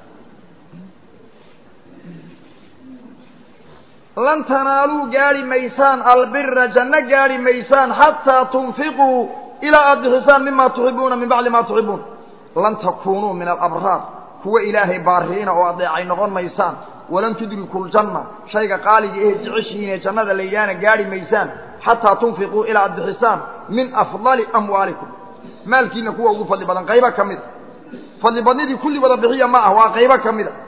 lan tanaaluu gaari maysaan albira janno gaari maysaan xataa tunfiquu ilaa aada bixisaan mima tuxibuuna min bacdi ma tuxibuun lan takunuu min alabraar kuwa ilaahay baariina oo adeecay noqon maysaan walan tudriku ljanna shayga qaaliga ehe jeceshihiin ee jannada layidhaahna gaari maysaan xataa tunfiquu ilaa aad bixisaan min afdali amwaalikum maalkiina kuwa ugu fadli badan qaybo ka mida fadli badnidii kulli wada bixiya ma ah waa qaybo ka mida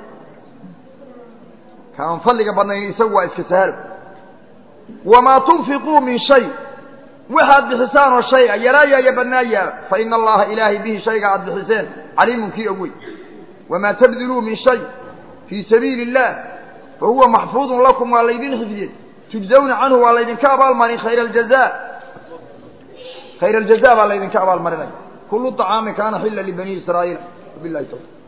kaan fadliga badnayn isagu waa iska sahalo wamaa tunfiquu min shay waxaad bixisaan oo shay a yaraayaa iyo badnaayaa fa ina allaha ilaahay bihi shayga aad bixiseen caliimun kii og wey wamaa tabdiluu min shay fii sabiili illah fa huwa maxfuudun lakum waa laydin xifdiyey tujzawna canhu waa laydinka abaalmarin khayra aljaza khayra aljaza baa laydinka abaalmarinaya kulu طacaami kaana xila libani israa'iil wabilahi tawfiq